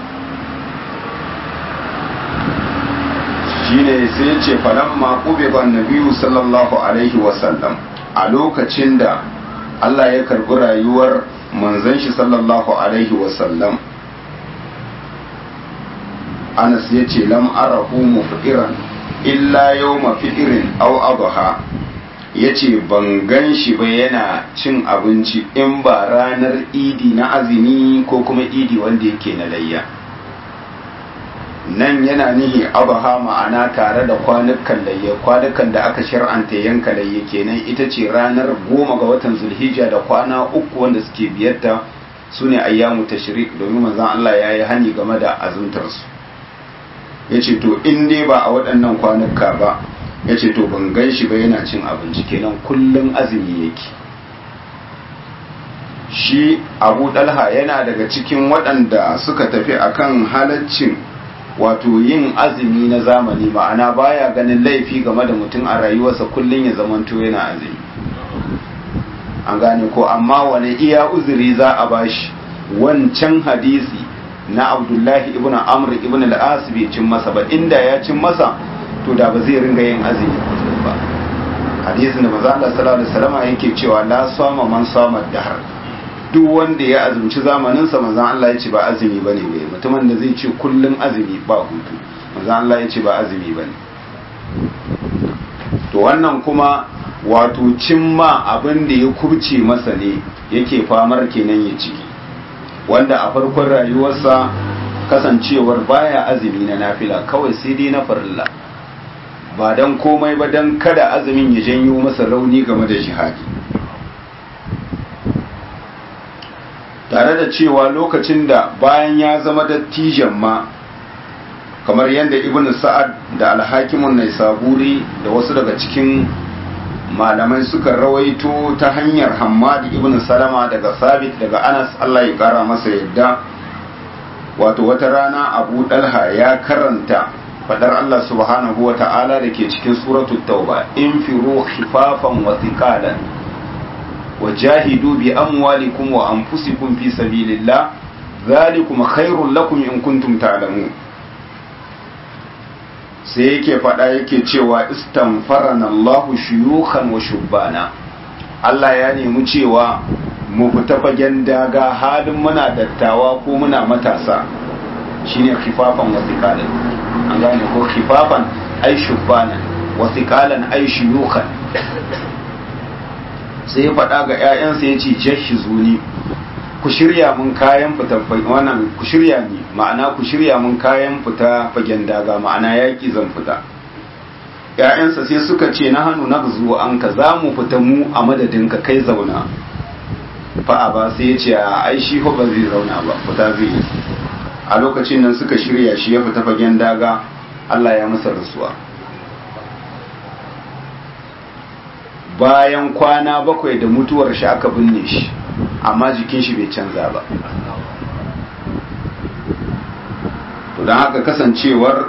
shine sai ya ce falamma qubiba nabiyyu sallallahu alaihi wasallam a lokacin da Allah ya karbi rayuwar manzon shi sallallahu alaihi wasallam Anas ya ce lam arahu mufiran illa yawma fi'irin aw adha yace ban gan shi ba yana cin abinci in ba ranar idi na azumi ko kuma idi wanda yake na layya nan yana nihi abaha ma'ana tare da kwanukan layya kwanukan da aka shar'anta yanka layya kenan ita ce ranar goma ga watan zulhijja da kwana uku wanda suke biyarta su ne ayyamu tashrik domin manzon Allah ya yi hani game da azumtarsu ya ce to in dai ba a waɗannan kwanuka ba ya ce to ban gan shi ba yana cin abinci kenan kullum azumi yake shi abu dalha yana daga cikin waɗanda suka tafi akan halaccin wato yin azumi na zamani ma'ana baya ganin laifi game da mutum a rayuwarsa kullum ya zamanto yana azumi an gane ko amma wani iya uzuri za a bashi wancan hadisi na abdullahi ibn amr ibn al-as bai cin masa ba inda ya cin masa to da ba zai ringa yin azumi kullum ba hadisin da manzo Allah sallallahu alaihi wasallam yake cewa la sama man sama dahar duk wanda ya azumci zamanin sa manzo Allah ya ce ba azumi bane bai mutumin da zai ce kullun azumi ba hutu manzo Allah ya ce ba azumi bane to wannan kuma wato cimma abin da ya kurce masa ne yake famar kenan ya ciki wanda a farkon rayuwarsa kasancewar baya azumi na nafila kawai sai dai na farilla ba don komai ba don kada azumin ya janyo masa rauni game da jihadi tare da cewa lokacin da bayan ya zama dattijan ma kamar yadda ibn sa'ad da alhakimun nai saburi da wasu daga cikin malamai suka rawaito ta hanyar hammadi ibn salama daga sabit daga anas allah ya kara masa yadda wato wata rana abu dalha ya karanta fadar allah subhanahu wa ta'ala da ke cikin suratul tauba in firu khifafan wa thiqalan wa jahidu bi amwalikum wa anfusikum fi sabilillah dhalikum khairul lakum in kuntum ta'lamun sai yake faɗa yake cewa istamfarana Allahu shuyukhan wa shubbana Allah ya nemi cewa mu fita fagen daga halin muna dattawa ko muna matasa shine khifafan wa thiqalan an gane ko khifafan ay shubbana wa thiqalan ay shuyukhan sai ya faɗa ga ƴaƴansa yace jahizuni ku shirya mun kayan fita wannan ku shirya ni ma'ana ku shirya mun kayan fita fagen daga ma'ana yaki zan fita ƴaƴansa sai suka ce na hannu na zuwa an ka za mu fita mu a madadin ka kai zauna fa'a ba sai ya ce a ai shi ba zai zauna ba fita zai yi a lokacin nan suka shirya shi ya fita fagen daga Allah ya masa rasuwa bayan kwana bakwai da mutuwar shi aka binne shi amma jikin shi bai canza ba to don haka kasancewar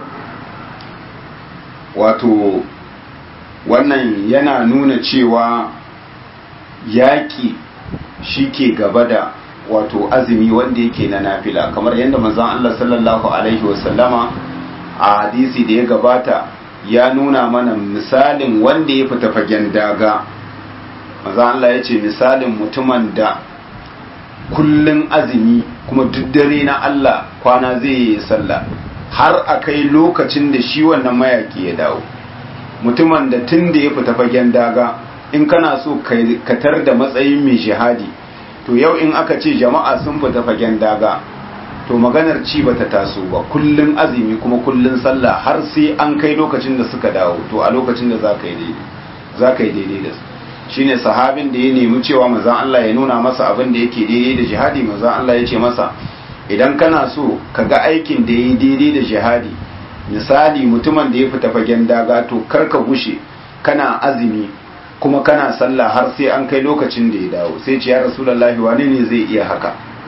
wato wannan yana nuna cewa yaƙi shi ke gaba da wato azumi wanda yake na nafila kamar yadda manzon Allah sallallahu alaihi wasallama a hadisi da ya gabata ya nuna mana misalin wanda ya fita fagen daga manzon Allah ya ce misalin mutumin da kullun azumi kuma duk dare na Allah kwana zai yi sallah har a kai lokacin da shi wannan mayaki ya dawo mutumin da tun da ya fita fagen daga in kana so ka tar da matsayin mai shahadi to yau in aka ce jama'a sun fita fagen daga to maganar ci bata taso ba kullun azumi kuma kullun sallah har sai an kai lokacin da suka dawo to a lokacin da za ka yi daidai za ka yi daidai da su shine sahabin da ya nemi cewa manzon Allah ya nuna masa abin da yake daidai da jihadi manzon Allah ya ce masa idan kana so ka ga aikin da ya yi daidai da jihadi misali mutumin da ya fita fagen daga to kar ka gushe kana azumi kuma kana sallah har sai an kai lokacin da ya dawo sai ce ya rasulullahi wani ne zai iya haka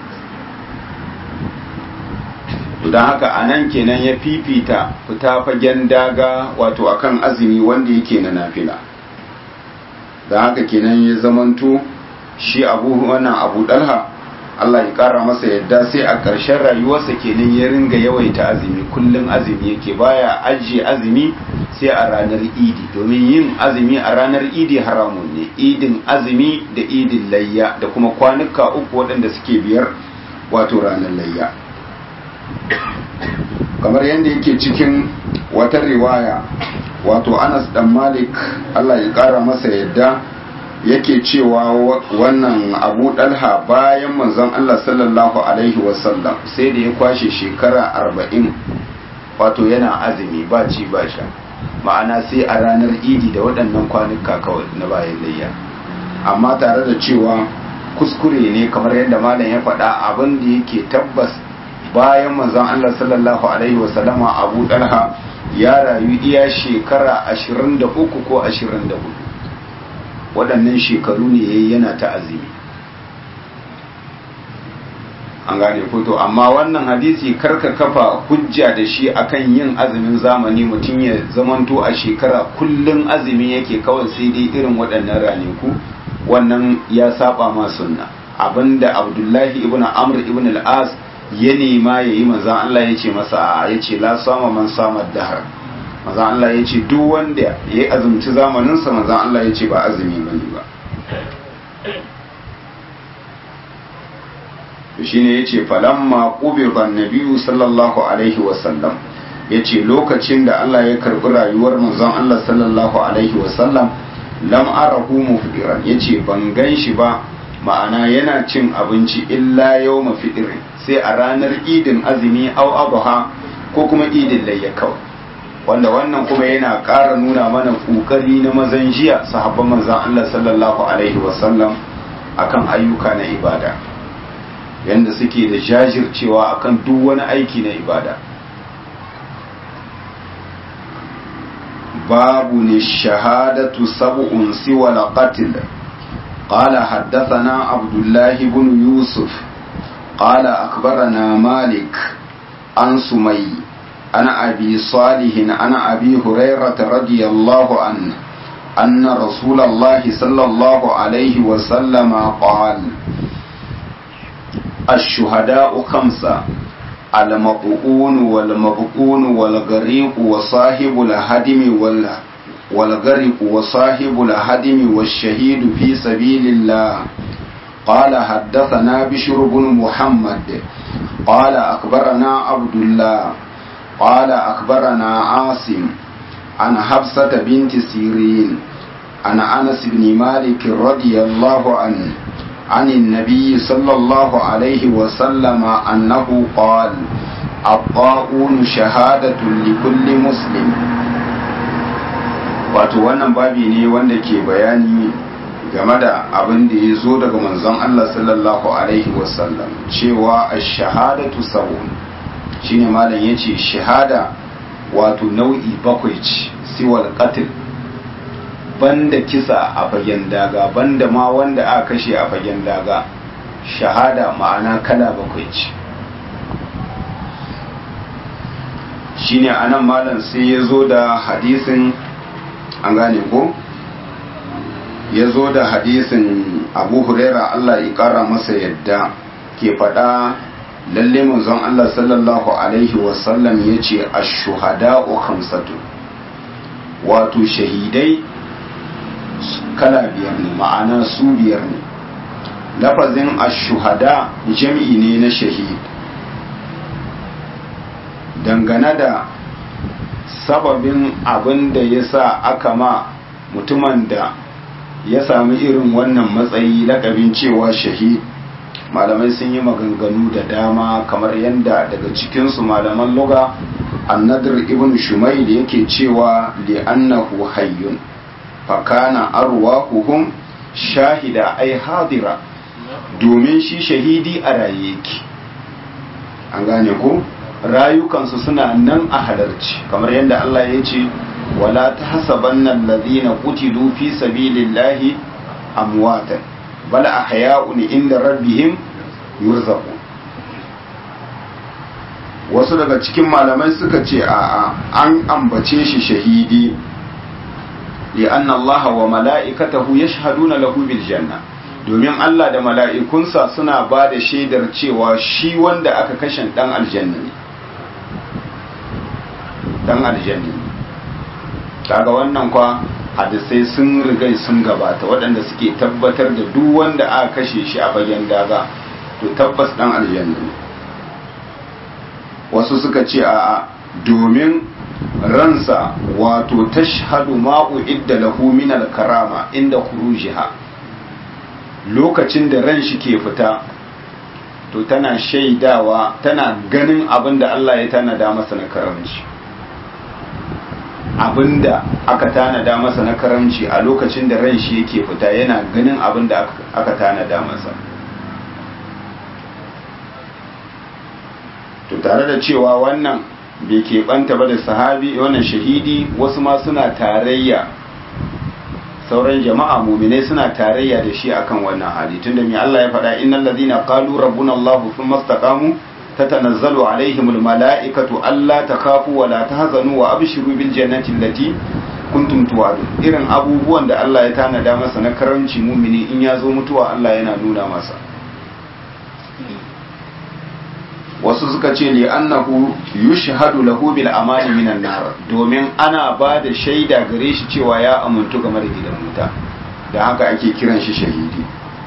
don haka a nan kenan ya fifita fita fagen daga wato akan azumi wanda yake na nafila don haka kenan ya zamanto shi abu wannan abu dalha Allah ya kara masa yadda sai a ƙarshen rayuwarsa kenan ya ringa yawaita azumi kullum azumi yake baya ajiye azumi sai a ranar idi domin yin azumi a ranar idi haramun ne idin azumi da idin layya da kuma kwanuka uku waɗanda suke biyar wato ranar layya kamar yadda yake cikin wata riwaya wato anas dan malik Allah ya kara masa yadda yake cewa wannan abu dalha bayan manzon Allah sallallahu alaihi wasallam sai da ya kwashe shekara arba'in wato yana azumi ba ci ba sha ma'ana sai a ranar idi da waɗannan kwanuka kawai na bayan layya amma tare da cewa kuskure ne kamar yadda malam ya faɗa abin da yake tabbas bayan manzon Allah sallallahu alaihi wasallama abu dalha ya rayu iya shekara 23 ko 24 waɗannan shekaru ne yayi yana ta azumi an gane ko to amma wannan hadisi karka kafa hujja da shi akan yin azumin zamani mutum ya zamanto a shekara kullun azumi yake kawai sai dai irin waɗannan ranaku wannan ya saba ma sunna abinda abdullahi ibn amr ibn al-as ya nema ya yi manzan Allah ya ce masa ya ce la sama man samar dahar manzan Allah ya ce duk wanda ya yi azumci zamaninsa manzan Allah ya ce ba azumi ba ne ba shi ne ya ce falamma ƙubiran nabiyu sallallahu alaihi wasallam ya ce lokacin da Allah ya karɓi rayuwar manzon Allah sallallahu alaihi wasallam lam arahu mufdiran ya ce ban gan shi ba ma'ana yana cin abinci illa yau mafidirin sai a ranar idin azumi au abuha ko kuma idin layya kawai wanda wannan kuma yana ƙara nuna mana ƙoƙari na mazan jiya sahabban manzan Allah sallallahu alaihi wasallam akan ayyuka na ibada yanda suke da jajircewa akan duk wani aiki na ibada babu ne shahadatu sab'un siwa laqatil قال حدثنا عبد الله بن يوسف قال أخبرنا مالك عن سمي عن أبي صالح عن أبي هريرة رضي الله عنه أن رسول الله صلى الله عليه وسلم قال الشهداء خمسة المطؤون والمبقون والغريق وصاحب الهدم والهدم والغرق وصاحب الهدم والشهيد في سبيل الله قال حدثنا بشر بن محمد قال أخبرنا عبد الله قال أخبرنا عاصم عن حفصة بنت سيرين عن أنس بن مالك رضي الله عنه عن النبي صلى الله عليه وسلم أنه قال الطاعون شهادة لكل مسلم wato wannan babi ne wanda ke bayani game da abin da ya zo daga manzon Allah sallallahu alaihi wasallam cewa a shahadatu sabon shine malam ya ce shahada wato nau'i bakwai ce siwal qatl banda kisa a fagen daga banda ma wanda aka kashe a fagen daga shahada ma'ana kala bakwai ce shine anan malam sai ya zo da hadisin an gane ko ya zo da hadisin abu huraira Allah ya kara masa yadda ke faɗa lalle manzon Allah sallallahu alaihi wasallam ya ce ashuhada'u khamsatu wato shahidai kala biyar ne ma'ana su biyar ne lafazin ashuhada jami'i ne na shahid dangane da sababin abin da ya sa aka ma mutumin da ya sami irin wannan matsayi lakabin cewa shahid malamai sun yi maganganu da dama kamar yadda daga cikinsu malaman luga annadir ibn shumail yake cewa li'annahu hayyun fakana arwahuhum shahida ai hadira domin shi shahidi a raye yake an gane ko rayukansu suna nan a halarci kamar yadda Allah ya ce wala tahsabanna alladhina qutilu fi sabilillahi amwatan bal ahya'un inda rabbihim yurzaqun wasu daga cikin malamai suka ce a an ambace shi shahidi li'anna Allah wa mala'ikatahu yashhaduna lahu bil janna domin Allah da mala'ikunsa suna ba da shaidar cewa shi wanda aka kashe dan aljanna ne dan aljanna ne kaga wannan kwa hadisai sun rigai sun gabata waɗanda suke tabbatar da duk wanda aka kashe shi a bayan daga to tabbas dan aljanna ne wasu suka ce a domin ransa wato tashhadu ma'u idda lahu min al-karama inda khurujiha lokacin da ran shi ke fita to tana shaidawa tana ganin abin da Allah ya tanada masa na karamci abinda aka tanada masa na karamci a lokacin da ran shi yake fita yana ganin abin da aka tanada masa to tare da cewa wannan bai keɓanta ba da sahabi wannan shahidi wasu ma suna tarayya sauran jama'a muminai suna tarayya da shi akan wannan hali tunda mai Allah ya faɗa innal ladina qalu rabbuna Allah thumma istaqamu tatanazzalu alaihimul mala'ikatu alla takhafu wa la tahzanu wa abshiru bil jannati allati kuntum tu'adun irin abubuwan da Allah ya tanada masa na karanci mumini in ya zo mutuwa Allah yana nuna masa wasu suka ce li annahu yushhadu lahu bil amani minan nar domin ana ba da shaida gare shi cewa ya amuntu game da gidan wuta da haka ake kiran shi shahidi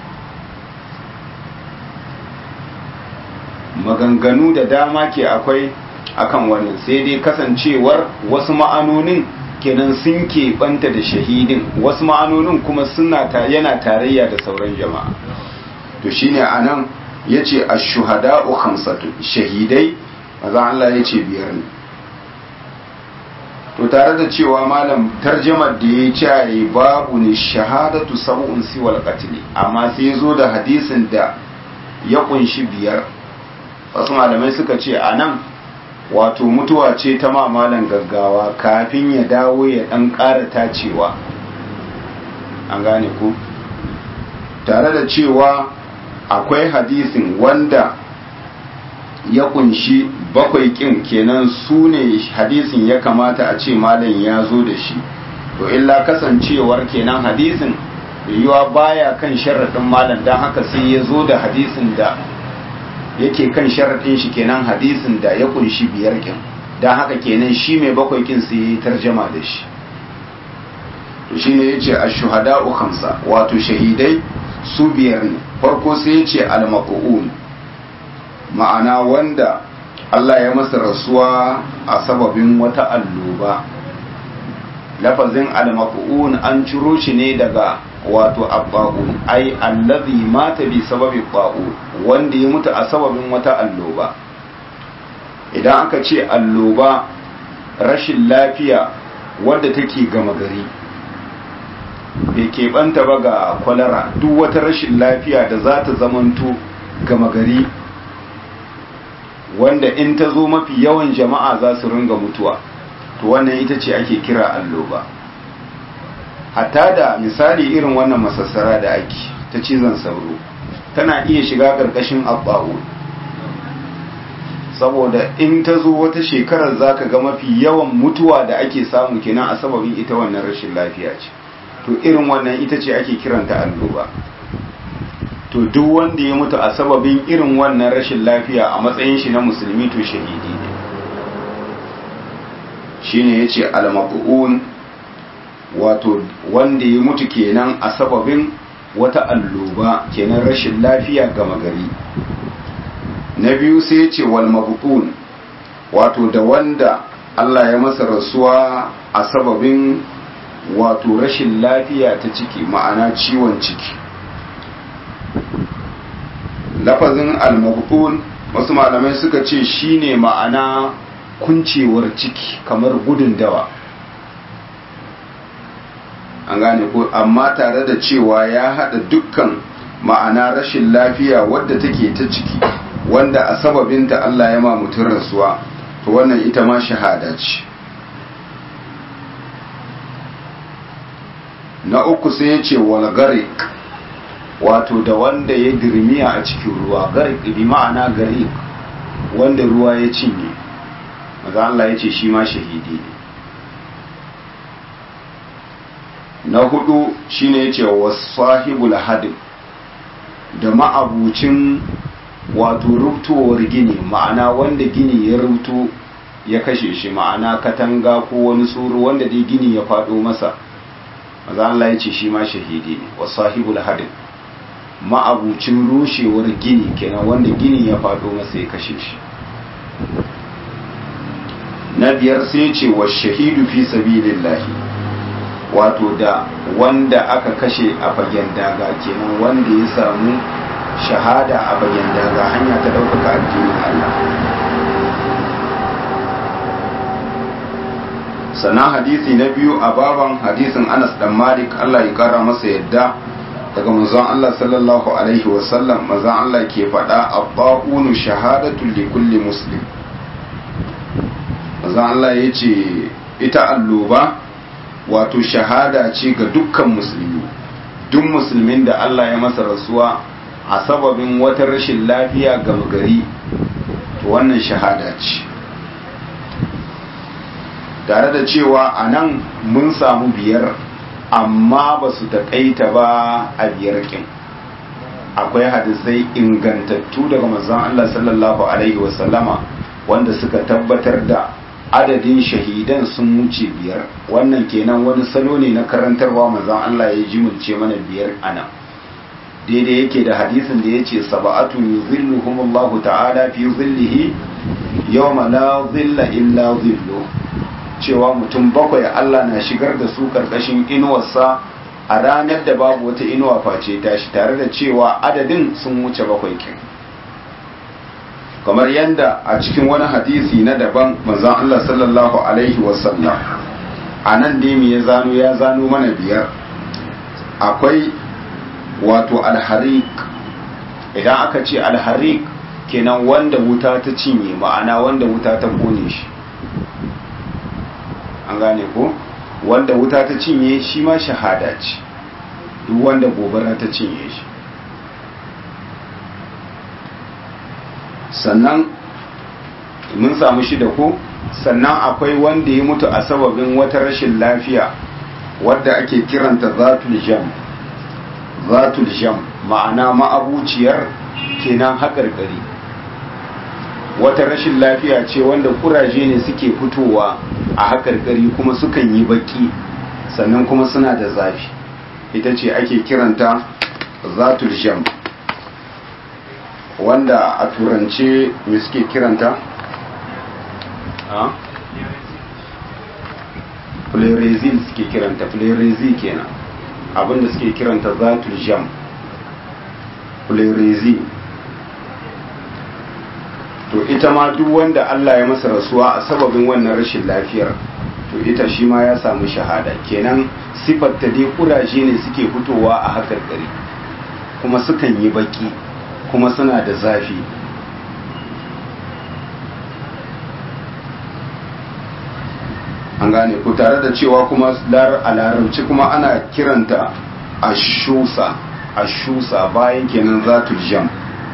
maganganu da dama ke akwai akan wannan sai dai kasancewar wasu ma'anonin kenan sun keɓanta da shahidin wasu ma'anonin kuma suna yana tarayya da sauran jama'a to shine anan ya ce a shuhada'u hamsatu shahidai maza Allah ya ce biyar ne to tare da cewa malam tarjamar da ya ce babu ne shahadatu sab'un siwal qatl amma sai ya zo da hadisin da ya kunshi biyar wasu malamai suka ce a nan wato mutuwa ce ta mamalan gaggawa kafin ya dawo ya dan ƙara tacewa an gane ku tare da cewa akwai hadisin wanda ya kunshi bakwai kin kenan su ne hadisin ya kamata a ce malam ya zo da shi to illa kasancewar kenan hadisin yiwa baya kan sharaɗin malam don haka sai ya zo da hadisin da yake kan sharaɗin shi kenan hadisin da ya kunshi biyar kin don haka kenan shi mai bakwai kin sai ya yi tarjama da shi to shine yace ash-shuhada'u khamsa wato shahidai su biyar ne farko sai ya ce al-maq'un ma'ana wanda Allah ya masa rasuwa a sababin wata alloba lafazin al-maq'un an ciro shi ne daga wato abba'un ai allazi mata bi sababi ba'un wanda ya mutu a sababin wata alloba idan aka ce alloba rashin lafiya wadda take gama gari bai keɓanta ba ga kwalara duk wata rashin lafiya da za ta zamanto gama gari wanda in ta zo mafi yawan jama'a za su ringa mutuwa to wannan ita ce ake kira alloba hatta da misali irin wannan masassara da ake ta cizon sauro tana iya shiga ƙarƙashin abba'u saboda in ta zo wata shekarar za ka ga mafi yawan mutuwa da ake samu kenan a sababin ita wannan rashin lafiya ce to irin wannan ita ce ake kiranta alloba to duk wanda ya mutu a sababin irin wannan rashin lafiya a matsayin shi na musulmi to shahidi ne shine yace al-maq'un wato wanda ya mutu kenan a sababin wata alloba kenan rashin lafiya gama gari na biyu sai yace wal mabtun wato da wanda Allah ya masa rasuwa a sababin wato rashin lafiya ta ciki ma'ana ciwon ciki lafazin al-mabtun wasu malamai suka ce shine ma'ana kuncewar ciki kamar gudun dawa an gane ko amma tare da cewa ya hada dukkan ma'ana rashin lafiya wadda take ta ciki wanda a sababinta Allah ya ma mutum rasuwa to wannan ita ma shahada ce na uku sai ya ce wal garik wato da wanda ya dirmiya a cikin ruwa garik bi ma'ana garik wanda ruwa ya cinye maza Allah ya ce shi ma shahidi ne na hudu shine ya ce wasahibul hadin da ma'abucin wato rubtowar gini ma'ana wanda gini ya rubto ya kashe shi ma'ana katanga ko wani tsoro wanda dai gini ya faɗo masa maza Allah ya ce shi ma shahidi ne wa sahibul hadin ma'abucin rushewar gini kenan wanda gini ya faɗo masa ya kashe shi na biyar sai ce wa shahidu fi sabilillahi wato da wanda aka kashe a fagen daga kenan wanda ya samu shahada a bayan daga hanya ta ɗaukaka addinin Allah sannan hadisi na biyu a baban hadisin Anas dan Malik Allah ya kara masa yadda daga manzon Allah sallallahu alaihi wasallam manzon Allah ke faɗa abba'unu shahadatu li kulli muslim manzon Allah ya ce ita alluba wato shahada ce ga dukkan musulmi duk musulmin da Allah ya masa rasuwa a sababin wata rashin lafiya gama gari to wannan shahada ce tare da cewa a nan mun samu biyar amma ba su taƙaita ba a biyar ƙin akwai hadisai ingantattu daga manzon Allah sallallahu alaihi wasallama wanda suka tabbatar da adadin shahidan sun wuce biyar wannan kenan wani salo ne na karantarwa manzon Allah ya jimulce mana biyar anan daidai yake da hadisin da ya ce saba'atun yuzilluhumullahu ta'ala fi zillihi yawma la zilla illa zillu cewa mutum bakwai Allah na shigar da su karkashin inuwarsa a ranar da babu wata inuwa face tashi tare da cewa adadin sun wuce bakwai kin kamar yadda a cikin wani hadisi na daban manzon Allah sallallahu alaihi wasallam a nan dai me ya zano ya zano mana biyar akwai wato alharik idan aka ce alharik kenan wanda wuta ta cinye ma'ana wanda wuta ta kone shi an gane ko wanda wuta ta cinye shi ma shahada ce duk wanda gobara ta cinye shi sannan mun samu shi da ko sannan akwai wanda ya mutu a sababin wata rashin lafiya wadda ake kiranta zatul jam zatul jam ma'ana ma'abuciyar kenan haƙarƙari wata rashin lafiya ce wanda kuraje ne suke fitowa a haƙarƙari kuma sukan yi baki sannan kuma suna da zafi ita ce ake kiranta zatul jam wanda a turance me suke kiranta flerezil suke kiranta flerezi kenan abinda suke kiranta zatul jam flerezi to ita ma duk wanda Allah ya masa rasuwa a sababin wannan rashin lafiyar to ita shi ma ya samu shahada kenan sifar ta dai kuraje ne suke fitowa a hakar gari kuma sukan yi baki kuma suna da zafi an gane ku tare da cewa kuma a larabci kuma ana kiranta ashusa ashusa bayan kenan zatu jam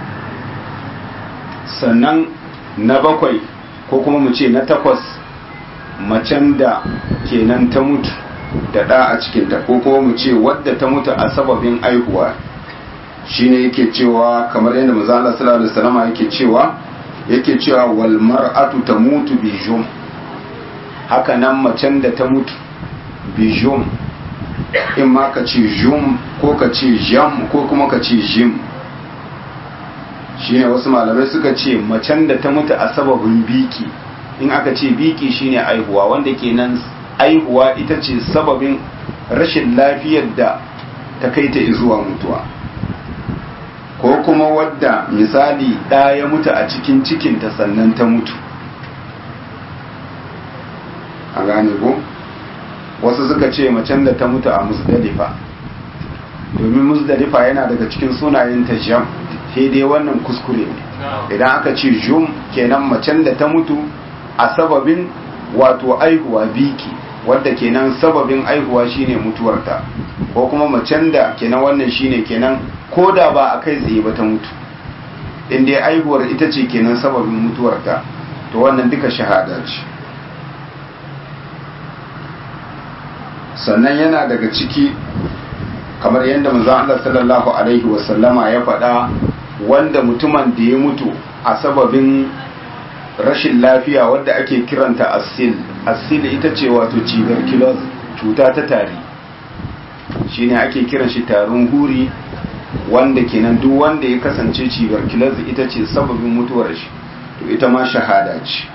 sannan na bakwai ko kuma mu ce na takwas macen da kenan ta mutu da ɗa a cikinta ko kuma mu ce wadda ta mutu a sababin aihuwa shine yake cewa kamar yadda manzala sallallahu alaihi wasallam yake cewa yake cewa wal mar'atu tamutu bi jum haka nan macen da ta mutu bi jum in ma ka ce jum ko ka ce jam ko kuma ka ce jim shine wasu malamai suka ce macen da ta mutu a sababin biki in aka ce biki shine aihuwa wanda kenan aihuwa ita ce sababin rashin lafiyar da ta kai ta zuwa mutuwa ko kuma wadda misali ɗa ya mutu a cikin cikinta sannan ta mutu a gane ko wasu suka ce macen da ta mutu a musdalifa domin musdalifa yana daga cikin sunayen ta jam sai dai wannan kuskure ne idan aka ce jum kenan macen da ta mutu a sababin wato aihuwa biki wadda kenan sababin aihuwa shine mutuwarta ko kuma macen da kenan wannan shine kenan ko da ba a kai tsaye ba ta mutu in dai aihuwar ita ce kenan sababin mutuwarta to wannan duka shahada ce sannan yana daga ciki kamar yadda manzon Allah sallallahu alaihi wasallama ya faɗa wanda mutumin da ya mutu a sababin rashin lafiya wadda ake kiranta asil asil ita ce wato tuberculosis cuta ta tari shine ake kiran shi tarin huri wanda kenan duk wanda ya kasance tuberculosis ita ce sababin mutuwar shi to ita ma shahada ce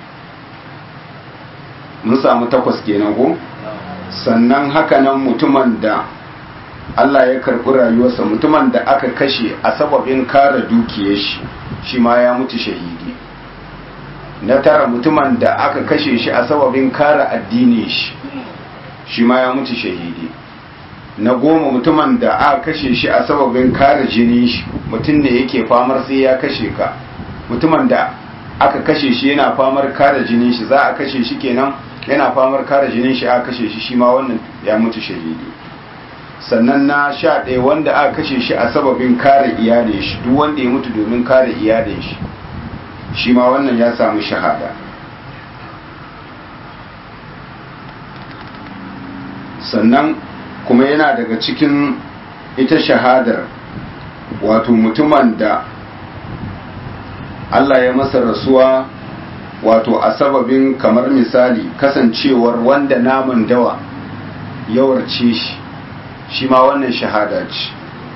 mun samu takwas kenan ko sannan hakanan mutumin da Allah ya karɓi rayuwarsa mutumin da aka kashe a sababin kare dukiyar shi shi ma ya mutu shahidi na tara mutumin da aka kashe shi a sababin kare addinin shi shi ma ya mutu shahidi na goma mutumin da aka kashe shi a sababin kare jinin shi mutum ne yake famar sai ya kashe ka mutumin da aka kashe shi yana famar kare jinin shi za a kashe shi kenan yana famar kare jinin shi aka kashe shi shi ma wannan ya mutu shahidi sannan na sha ɗaya wanda aka kashe shi a sababin kare iyalin shi duk wanda ya mutu domin kare iyalin shi shi ma wannan ya samu shahada sannan kuma yana daga cikin ita shahadar wato mutumin da Allah ya masa rasuwa wato a sababin kamar misali kasancewar wanda naman dawa yawarce shi shi ma wannan shahada ce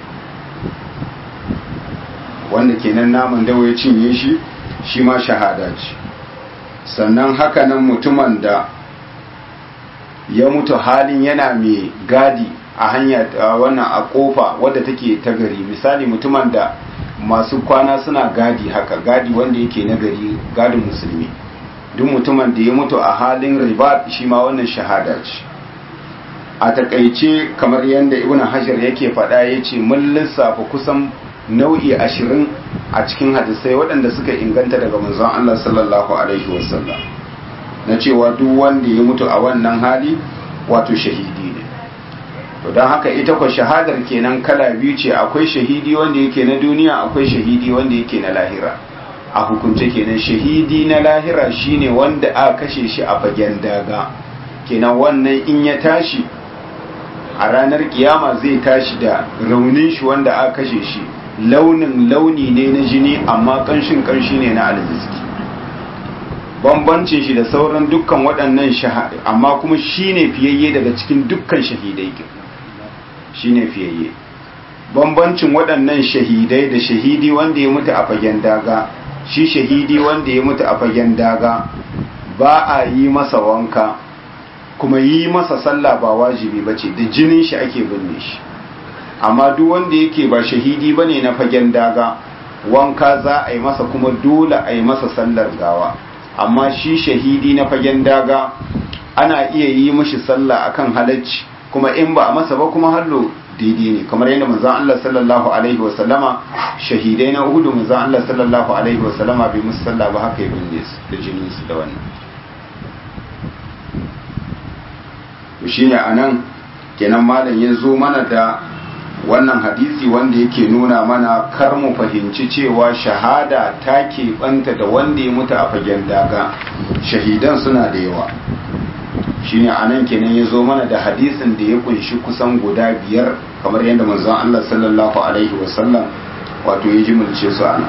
wanda kenan naman dawa ya cinye shi shi ma shahada ce sannan hakanan mutumin da ya mutu halin yana mai gadi a hanya wannan a kofa wadda take ta gari misali mutumin da masu kwana suna gadi haka gadi wanda yake na gari gadin musulmi duk mutumin da ya mutu a halin riba shi ma wannan shahada ce a takaice kamar yadda ibn hajar yake faɗa ya ce mun lissafa kusan nau'i ashirin a cikin hadisai waɗanda suka inganta daga manzon Allah sallallahu alaihi wasallam na cewa duk wanda ya mutu a wannan hali wato shahidi ne to don haka ita kwa shahadar kenan kala biyu ce akwai shahidi wanda yake na duniya akwai shahidi wanda yake na lahira a hukunce kenan shahidi na lahira shine wanda aka kashe shi a fagen daga kenan wannan in ya tashi a ranar kiyama zai tashi da raunin shi wanda aka kashe shi launin launi ne na jini amma kanshin kanshi ne na alziski bambancin shi da sauran dukkan waɗannan shahada amma kuma shine fiyayye daga cikin dukkan shahidai shine fiyayye bambancin waɗannan shahidai da shahidi wanda ya mutu a fagen daga shi shahidi wanda ya mutu a fagen daga ba a yi masa wanka kuma yi masa sallah ba wajibi ba ce da jinin shi ake binne shi amma duk wanda yake ba shahidi ba ne na fagen daga wanka za a yi masa kuma dole a yi masa sallar gawa amma shi shahidi na fagen daga ana iya yi mashi sallah akan halacci kuma in ba a masa ba kuma hallo daidai ne kamar yadda manzon Allah sallallahu alaihi wa sallama shahidai na Uhud manzon Allah sallallahu alaihi wa sallama bai musu sallah ba haka ya binne su da jinin su da wannan to shine anan kenan malam ya zo mana da wannan hadisi wanda yake nuna mana kar mu fahimci cewa shahada ta keɓanta da wanda ya mutu a fagen daga shahidan suna da yawa shine anan kenan ya zo mana da hadisin da ya kunshi kusan guda biyar kamar yadda manzon Allah sallallahu alaihi wasallam wato ya jimilce su ana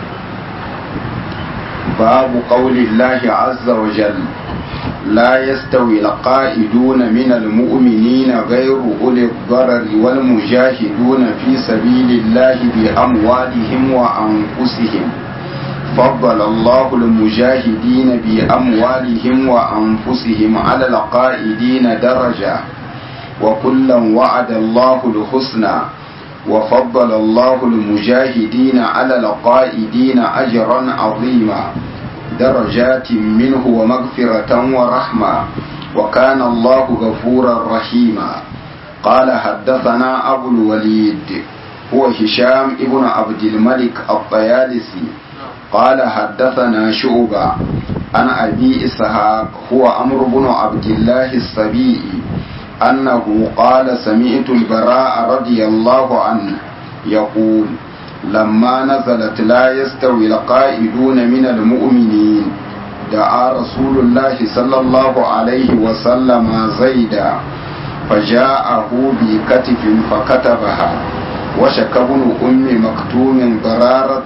babu qaulillahi azza wa jalla لا يستوي القائدون من المؤمنين غير أولي الضرر والمجاهدون في سبيل الله بأموالهم وأنفسهم فضل الله المجاهدين بأموالهم وأنفسهم على القائدين درجة وكلا وعد الله الحسنى وفضل الله المجاهدين على القائدين أجرا عظيما درجات منه ومغفرة ورحمة وكان الله غفورا رحيما قال حدثنا أبو الوليد هو هشام ابن عبد الملك الطيالسي قال حدثنا شعبة عن أبي إسحاق هو أمر بن عبد الله السبيعي أنه قال سمعت البراء رضي الله عنه يقول لما نزلت لا يستوي القائدون من المؤمنين دعا رسول الله صلى الله عليه وسلم زيدا فجاءه بكتف فكتبها وشك ابن أم مكتوم ضرارة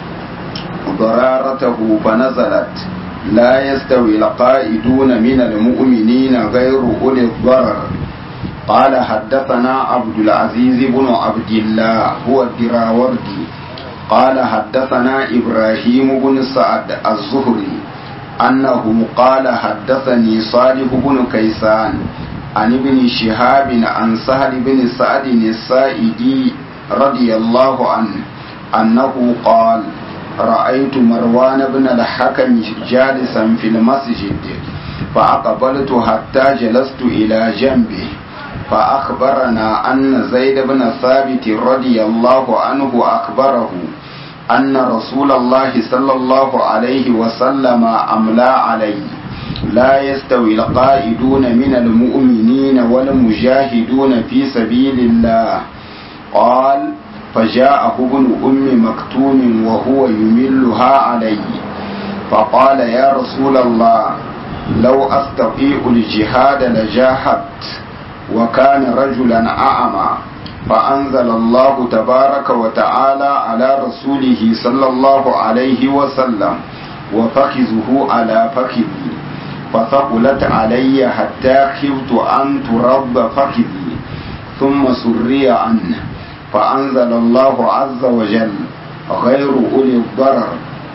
ضرارته فنزلت لا يستوي القائدون من المؤمنين غير أولي الضرر قال حدثنا عبد العزيز بن عبد الله هو الدراوردي قال حدثنا إبراهيم بن سعد الزهري أنه قال حدثني صالح بن كيسان عن ابن شهاب عن سهل بن سعد السائدي رضي الله عنه أنه قال رأيت مروان بن الحكم جالسا في المسجد فأقبلت حتى جلست إلى جنبه فأخبرنا أن زيد بن ثابت رضي الله عنه أخبره أن رسول الله صلى الله عليه وسلم أملى عليه لا يستوي القائدون من المؤمنين والمجاهدون في سبيل الله قال فجاءه ابن أم مكتوم وهو يملها عليه فقال يا رسول الله لو أستطيع الجهاد لجاهدت وكان رجلا أعمى فأنزل الله تبارك وتعالى على رسوله صلى الله عليه وسلم وفخذه على فخذي فثقلت علي حتى خفت أن ترب فخذي ثم سري عنه فأنزل الله عز وجل غير أولي الضرر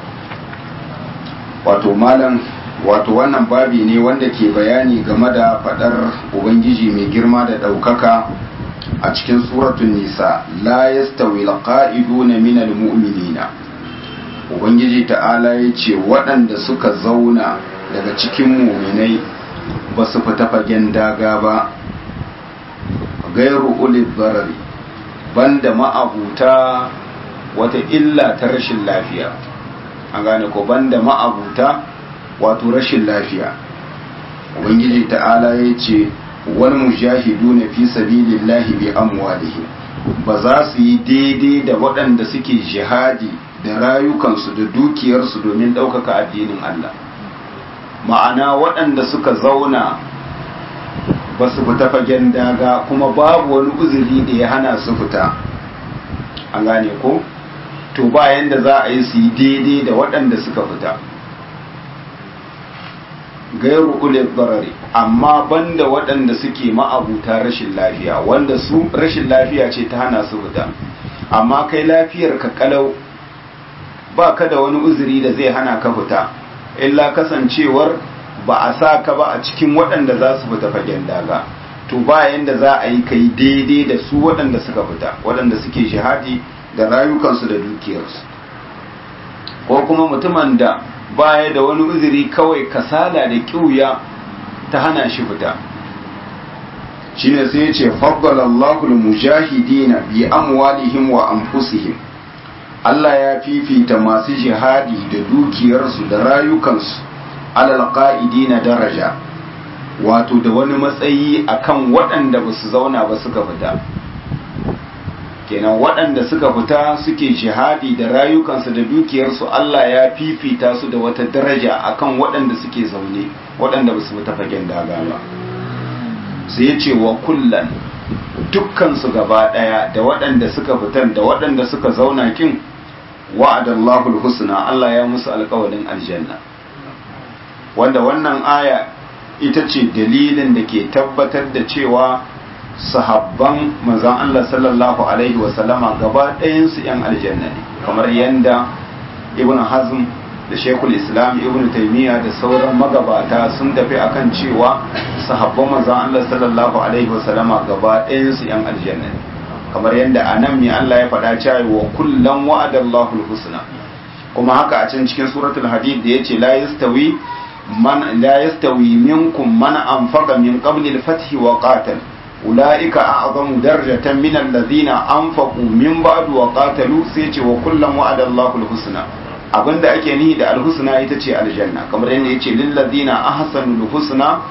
wato malam wato wannan babi ne wanda ke bayani game da fadar ubangiji mai girma da ɗaukaka a cikin suratun nisa la yastawi alqa'iduna minal mu'minina ubangiji ta'ala ya ce waɗanda suka zauna daga cikin muminai ba su fita fagen daga ba gairu ulil barari banda ma'abuta wata illa ta rashin lafiya an gane ko banda ma'abuta wato rashin lafiya ubangiji ta'ala ya ce wal mujahidu na fi sabilillahi bi amwalihim ba za su yi daidai da waɗanda suke jihadi da rayukansu da dukiyarsu domin ɗaukaka addinin Allah ma'ana waɗanda suka zauna ba su fita fagen daga kuma babu wani uzuri da ya hana su fita an gane ko to bayan da za a yi su yi daidai da waɗanda suka fita gairu ulil barari amma banda waɗanda suke ma'abuta rashin lafiya wanda su rashin lafiya ce ta hana su fita amma kai lafiyar ka kalau ba ka da wani uzuri da zai hana ka fita illa kasancewar ba a sa ka ba a cikin waɗanda za su fita fagen daga to bayan da za a yi kai daidai da su waɗanda suka fita waɗanda suke shahadi da rayukansu da dukiyarsu ko kuma mutumin da baya da wani uzuri kawai kasala da kiuya ta hana shi fita shine sai ya ce faddalallahu mujahidina bi amwalihim wa anfusihim Allah ya fifita masu jihadi da dukiyarsu da rayukansu alal qa'idina daraja wato da wani matsayi akan waɗanda ba su zauna ba suka fita kenan waɗanda suka fita suke jihadi da rayukansu da dukiyarsu Allah ya fifita su da wata daraja akan waɗanda suke zaune waɗanda ba su fita fagen daga ba sai ya ce wa kullan dukkansu gaba ɗaya da waɗanda suka fitan da waɗanda suka zauna kin wa'adallahu husna Allah ya musu alƙawarin aljanna wanda wannan aya ita ce dalilin da ke tabbatar da cewa sahabban manzon Allah sallallahu alaihi wasallama gaba ɗayansu 'yan aljanna ne kamar yadda ibn hazm da shekul islam ibn taimiyya da sauran magabata sun tafi akan cewa sahabban manzon Allah sallallahu alaihi wasallama gaba ɗayansu 'yan aljanna ne kamar yadda a nan mai Allah ya faɗa cewa wa kullum wa'adallahu husna kuma haka a can cikin suratul hadid da yace la yastawi man la yastawi minkum man anfaqa min qabli al-fath wa qatal ulaika a'zamu darajatan min alladhina anfaqu min ba'd wa qatalu sai ce wa kullum wa'adallahu al-husna abinda ake nihi da al-husna ita ce aljanna kamar yadda yace lil ladina ahsanu al-husna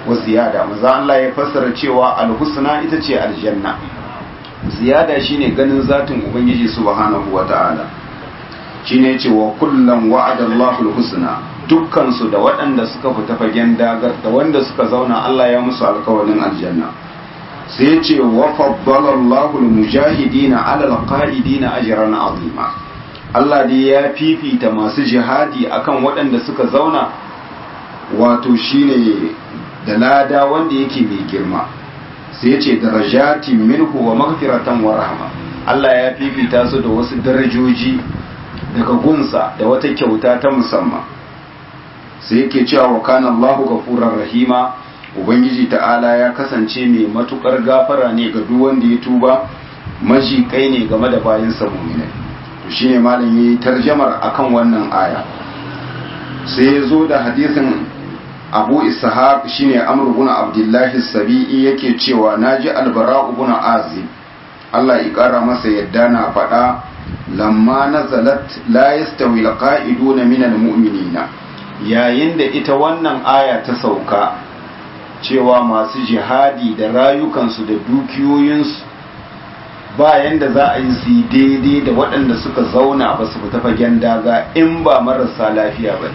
wa ziyada maza Allah ya fassara cewa alhusna ita ce aljanna ziyada shine ganin zatin ubangiji subhanahu wata'ala shine ce wa kullum wa'ada Allahul husna dukkan su da waɗanda suka fita fagen dagar da wanda suka zauna Allah ya musu alkawarin aljanna sai ya ce wa faddala Allahul mujahidina ala alqaidina ajran azima Allah dai ya fifita masu jihadi akan waɗanda suka zauna wato shine da lada wanda yake mai girma sai ya ce darajatin minhu wa maghfiratan wa rahma Allah ya fifita su da wasu darajoji daga gunsa da wata kyauta ta musamman sai yake cewa wa kana Allahu ghafurur rahima ubangiji ta'ala ya kasance mai matukar gafara ne ga duk wanda ya tuba maji kai ne game da bayansa mu'minai to shine malam yayi tarjamar akan wannan aya sai ya zo da hadisin abu ishaq shine amr ibn abdullahi sabi'i yake cewa naji albara ibn azib Allah ya kara masa yadda na faɗa lamma nazalat la yastawi alqa'iduna min almu'minina yayin da ita wannan aya ta sauka cewa masu jihadi da rayukansu da dukiyoyinsu bayan da za a yi su daidai da waɗanda suka zauna ba su fita fagen daga in ba marasa lafiya ba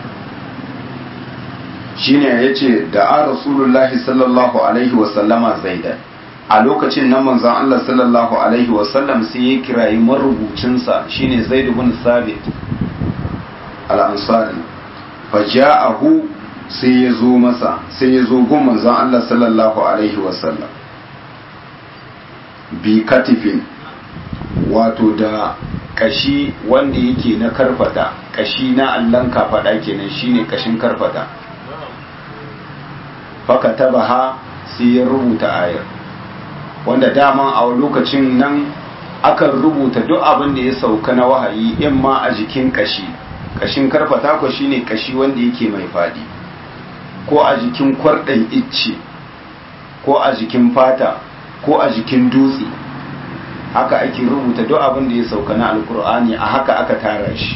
shine ya ce da a rasulullahi sallallahu alaihi wasallama zaidan a lokacin nan manzon Allah sallallahu alaihi wasallam sai ya kirayi marubucinsa shine zaid ibn sabit al-ansari faja'ahu sai ya zo masa sai ya zo gun manzon Allah sallallahu alaihi wasallam bi katifin wato da kashi wanda yake na karfata kashi na allan kafada kenan shine kashin karfata faka tabaha sai ya rubuta ayar wanda dama a lokacin nan akan rubuta duk abin da ya sauka na wahayi in ma a jikin kashi kashin karfata ko shine kashi wanda yake mai fadi ko a jikin kwarɗan icce ko a jikin fata ko a jikin dutse haka ake rubuta duk abin da ya sauka na alkur'ani a haka aka tara shi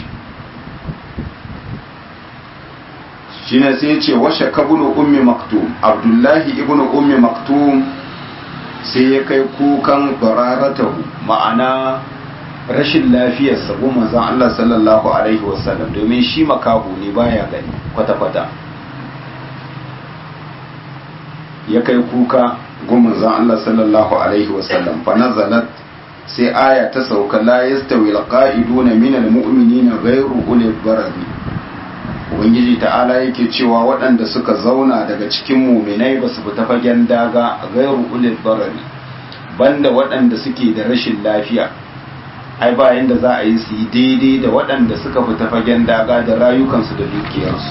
shine sai ce washe kabulu ummi maktum abdullahi ibnu ummi maktum sai ya kai kukan bararatahu ma'ana rashin lafiyar sabu manzon Allah sallallahu alaihi wasallam domin shi makahu ne baya gani kwata-kwata ya kai kuka gun manzon Allah sallallahu alaihi wasallam fa nazalat sai aya ta sauka la yastawi alqa'iduna minal mu'minina ghayru ulil barari ubangiji ta'ala yake cewa waɗanda suka zauna daga cikin muminai ba su fita fagen daga gairu ulil barari banda waɗanda suke da rashin lafiya ai ba yanda za a yi su yi daidai da waɗanda suka fita fagen daga da rayukansu da dukiyarsu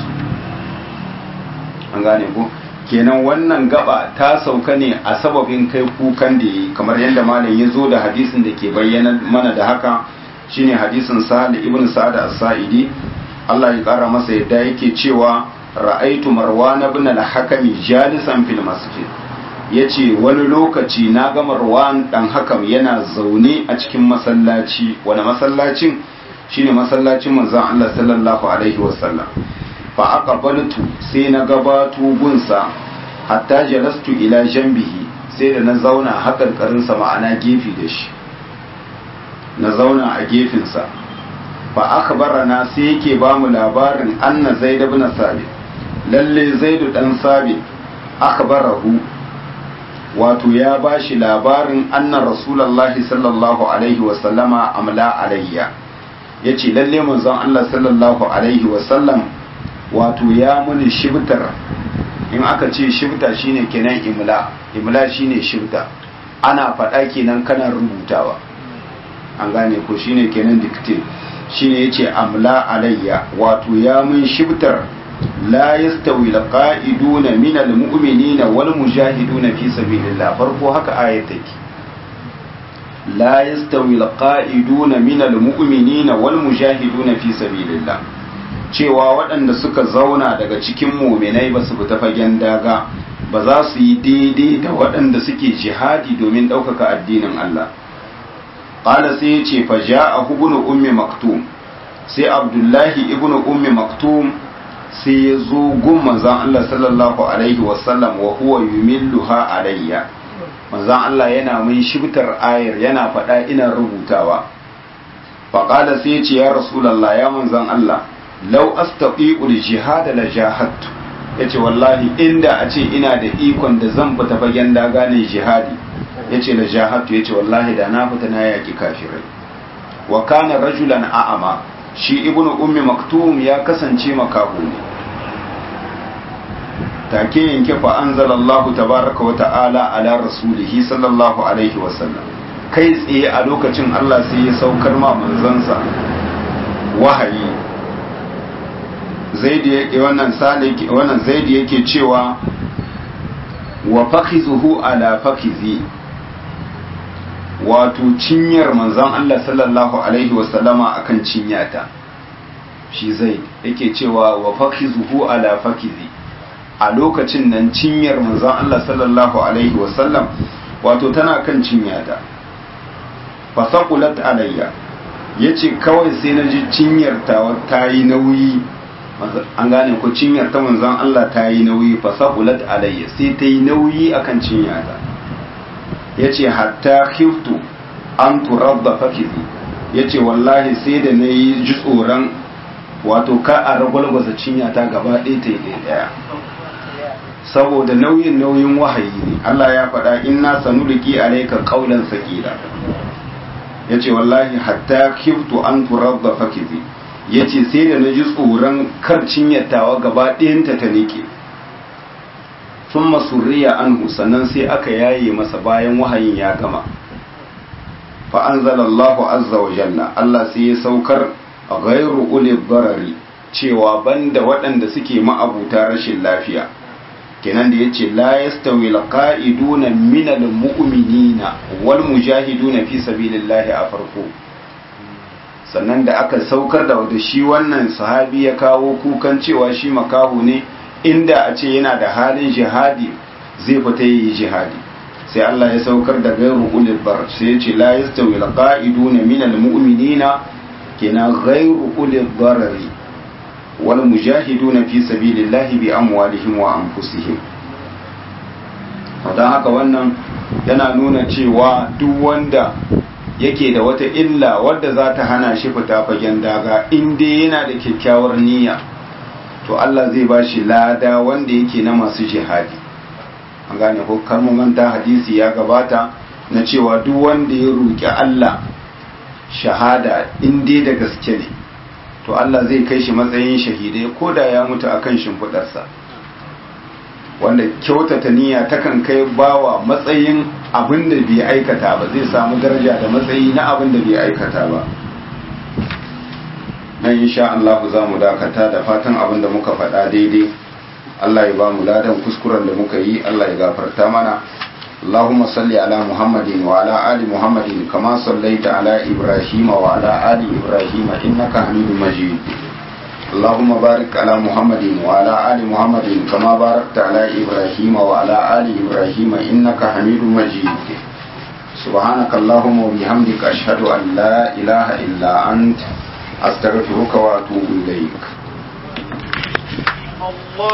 an gane ku kenan wannan gaba ta sauka ne a sababin kai kukan da yi kamar yadda malam ya zo da hadisin da ke bayyana mana da haka shine hadisin sahal ibn sa'ad as-sa'idi Allah ya ƙara masa yadda yake cewa ra'aitu marwan ibn al-hakami jalisan fil masjid yace wani lokaci na ga marwan dan hakam yana zaune a cikin masallaci wani masallacin shine masallacin manzon Allah sallallahu alaihi wasallam fa aqbaltu sai na gabato gunsa hatta jalastu ila janbihi sai da na zauna hakarkarinsa ma'ana gefe da shi na zauna a gefensa fa akhbarana sai yake ba mu labarin anna zaid ibn sabit lalle zaid dan sabit akhbarahu wato ya bashi labarin anna rasulullahi sallallahu alaihi wa sallama amla alayya yace lalle manzon Allah sallallahu alaihi wa sallam wato ya muni shibtar in aka ce shibta shine kenan imla imla shine shibta ana faɗa kenan kana rubutawa an gane ko shine kenan dictate shine yace amla alayya wato ya mun shibtar la yastawi alqa'iduna min almu'minina wal mujahiduna fi sabilillah farko haka ayat take la yastawi alqa'iduna min almu'minina wal mujahiduna fi sabilillah cewa waɗanda suka zauna daga cikin muminai ba su fita fagen daga ba za su yi daidai da waɗanda suke jihadi domin ɗaukaka addinin Allah ƙala sai ya ce fa ja'a ibnu ummi maktum sai abdullahi ibnu ummi maktum sai ya zo gun manzan Allah sallallahu alaihi wasallam wa huwa yumilluha alayya manzan Allah yana mai shibtar ayar yana faɗa ina rubutawa faƙada sai ya ce ya rasulallah ya manzan Allah lau astaqiul jihad la jahadtu yace wallahi inda a ce ina da ikon da zan fita fagen daga ne jihadi yace la jahadtu yace wallahi da na fita na yaki kafirai wa kana rajulan a'ama shi ibnu ummi maktum ya kasance makahu ne take yanke fa anzalallahu tabaraka wa ta'ala ala rasulihi sallallahu alaihi wa sallam kai tsaye a lokacin Allah sai ya saukar ma manzansa wahayi zaidi yake wannan sale wannan zaidi yake cewa wa fakhizuhu ala fakhizi wato cinyar manzon Allah sallallahu alaihi wa sallama akan cinyata shi zai yake cewa wa fakhizuhu ala fakhizi a lokacin nan cinyar manzon Allah sallallahu alaihi wa sallam wato tana kan cinyata fasaqulat alayya yace kawai sai na ji cinyar ta ta yi nauyi an gane ko cinyar ta manzon Allah ta yi nauyi fasaqulat alayya sai ta yi nauyi akan cinyata yace hatta khiftu an turabba fakizi yace wallahi sai da na yi ji tsoron wato ka a ragwalgwasa cinyata gaba ɗaya ta yi ɗaya saboda nauyin nauyin wahayi ne Allah ya faɗa inna sanuliki alayka qawlan saqila yace wallahi hatta khiftu an turabba fakizi yace sai da naji tsoron kar cinyatawa gaba ɗayanta ta nike sun masurriya anhu sannan sai aka yaye masa bayan wahayin ya gama fa anzalallahu azza wa jalla Allah sai ya saukar ghairu uli darari cewa banda waɗanda suke ma'abuta rashin lafiya kenan da yace la yastawi alqa'iduna min almu'minina wal mujahiduna fi sabilillahi a farko sannan da aka saukar da wanda shi wannan sahabi ya kawo kukan cewa shi makahu ne inda a ce yana da halin jihadi zai fita yi jihadi sai Allah ya saukar da gairu ulil bar sai ya ce la yastawi alqa'iduna min almu'minina kenan ghairu ulil darari wal mujahiduna fi sabilillahi bi amwalihim wa anfusihim don haka wannan yana nuna cewa duk wanda yake da wata illa wadda za ta hana shi fita fagen daga inda yana da kyakkyawar niyya to Allah zai ba shi lada wanda yake na masu jihadi an gane ko manta hadisi ya gabata na cewa duk wanda ya roƙi Allah shahada inda da gaske ne to Allah zai kai shi matsayin shahidai ko da ya mutu akan shimfiɗarsa wanda kyautata niyya takan kai bawa matsayin abin da bai aikata ba zai samu daraja da matsayi na abin da bai aikata ba nan insha Allah za mu dakata da fatan abin da muka faɗa daidai Allah ya ba mu ladan kuskuren da muka yi Allah ya gafarta mana اللهم صل على محمد وعلى آل محمد كما صليت على إبراهيم وعلى آل إبراهيم إنك حميد مجيد اللهم بارك على محمد وعلى آل محمد كما باركت على إبراهيم وعلى آل إبراهيم إنك حميد مجيد سبحانك اللهم وبحمدك أشهد أن لا إله إلا أنت أستغفرك وأتوب إليك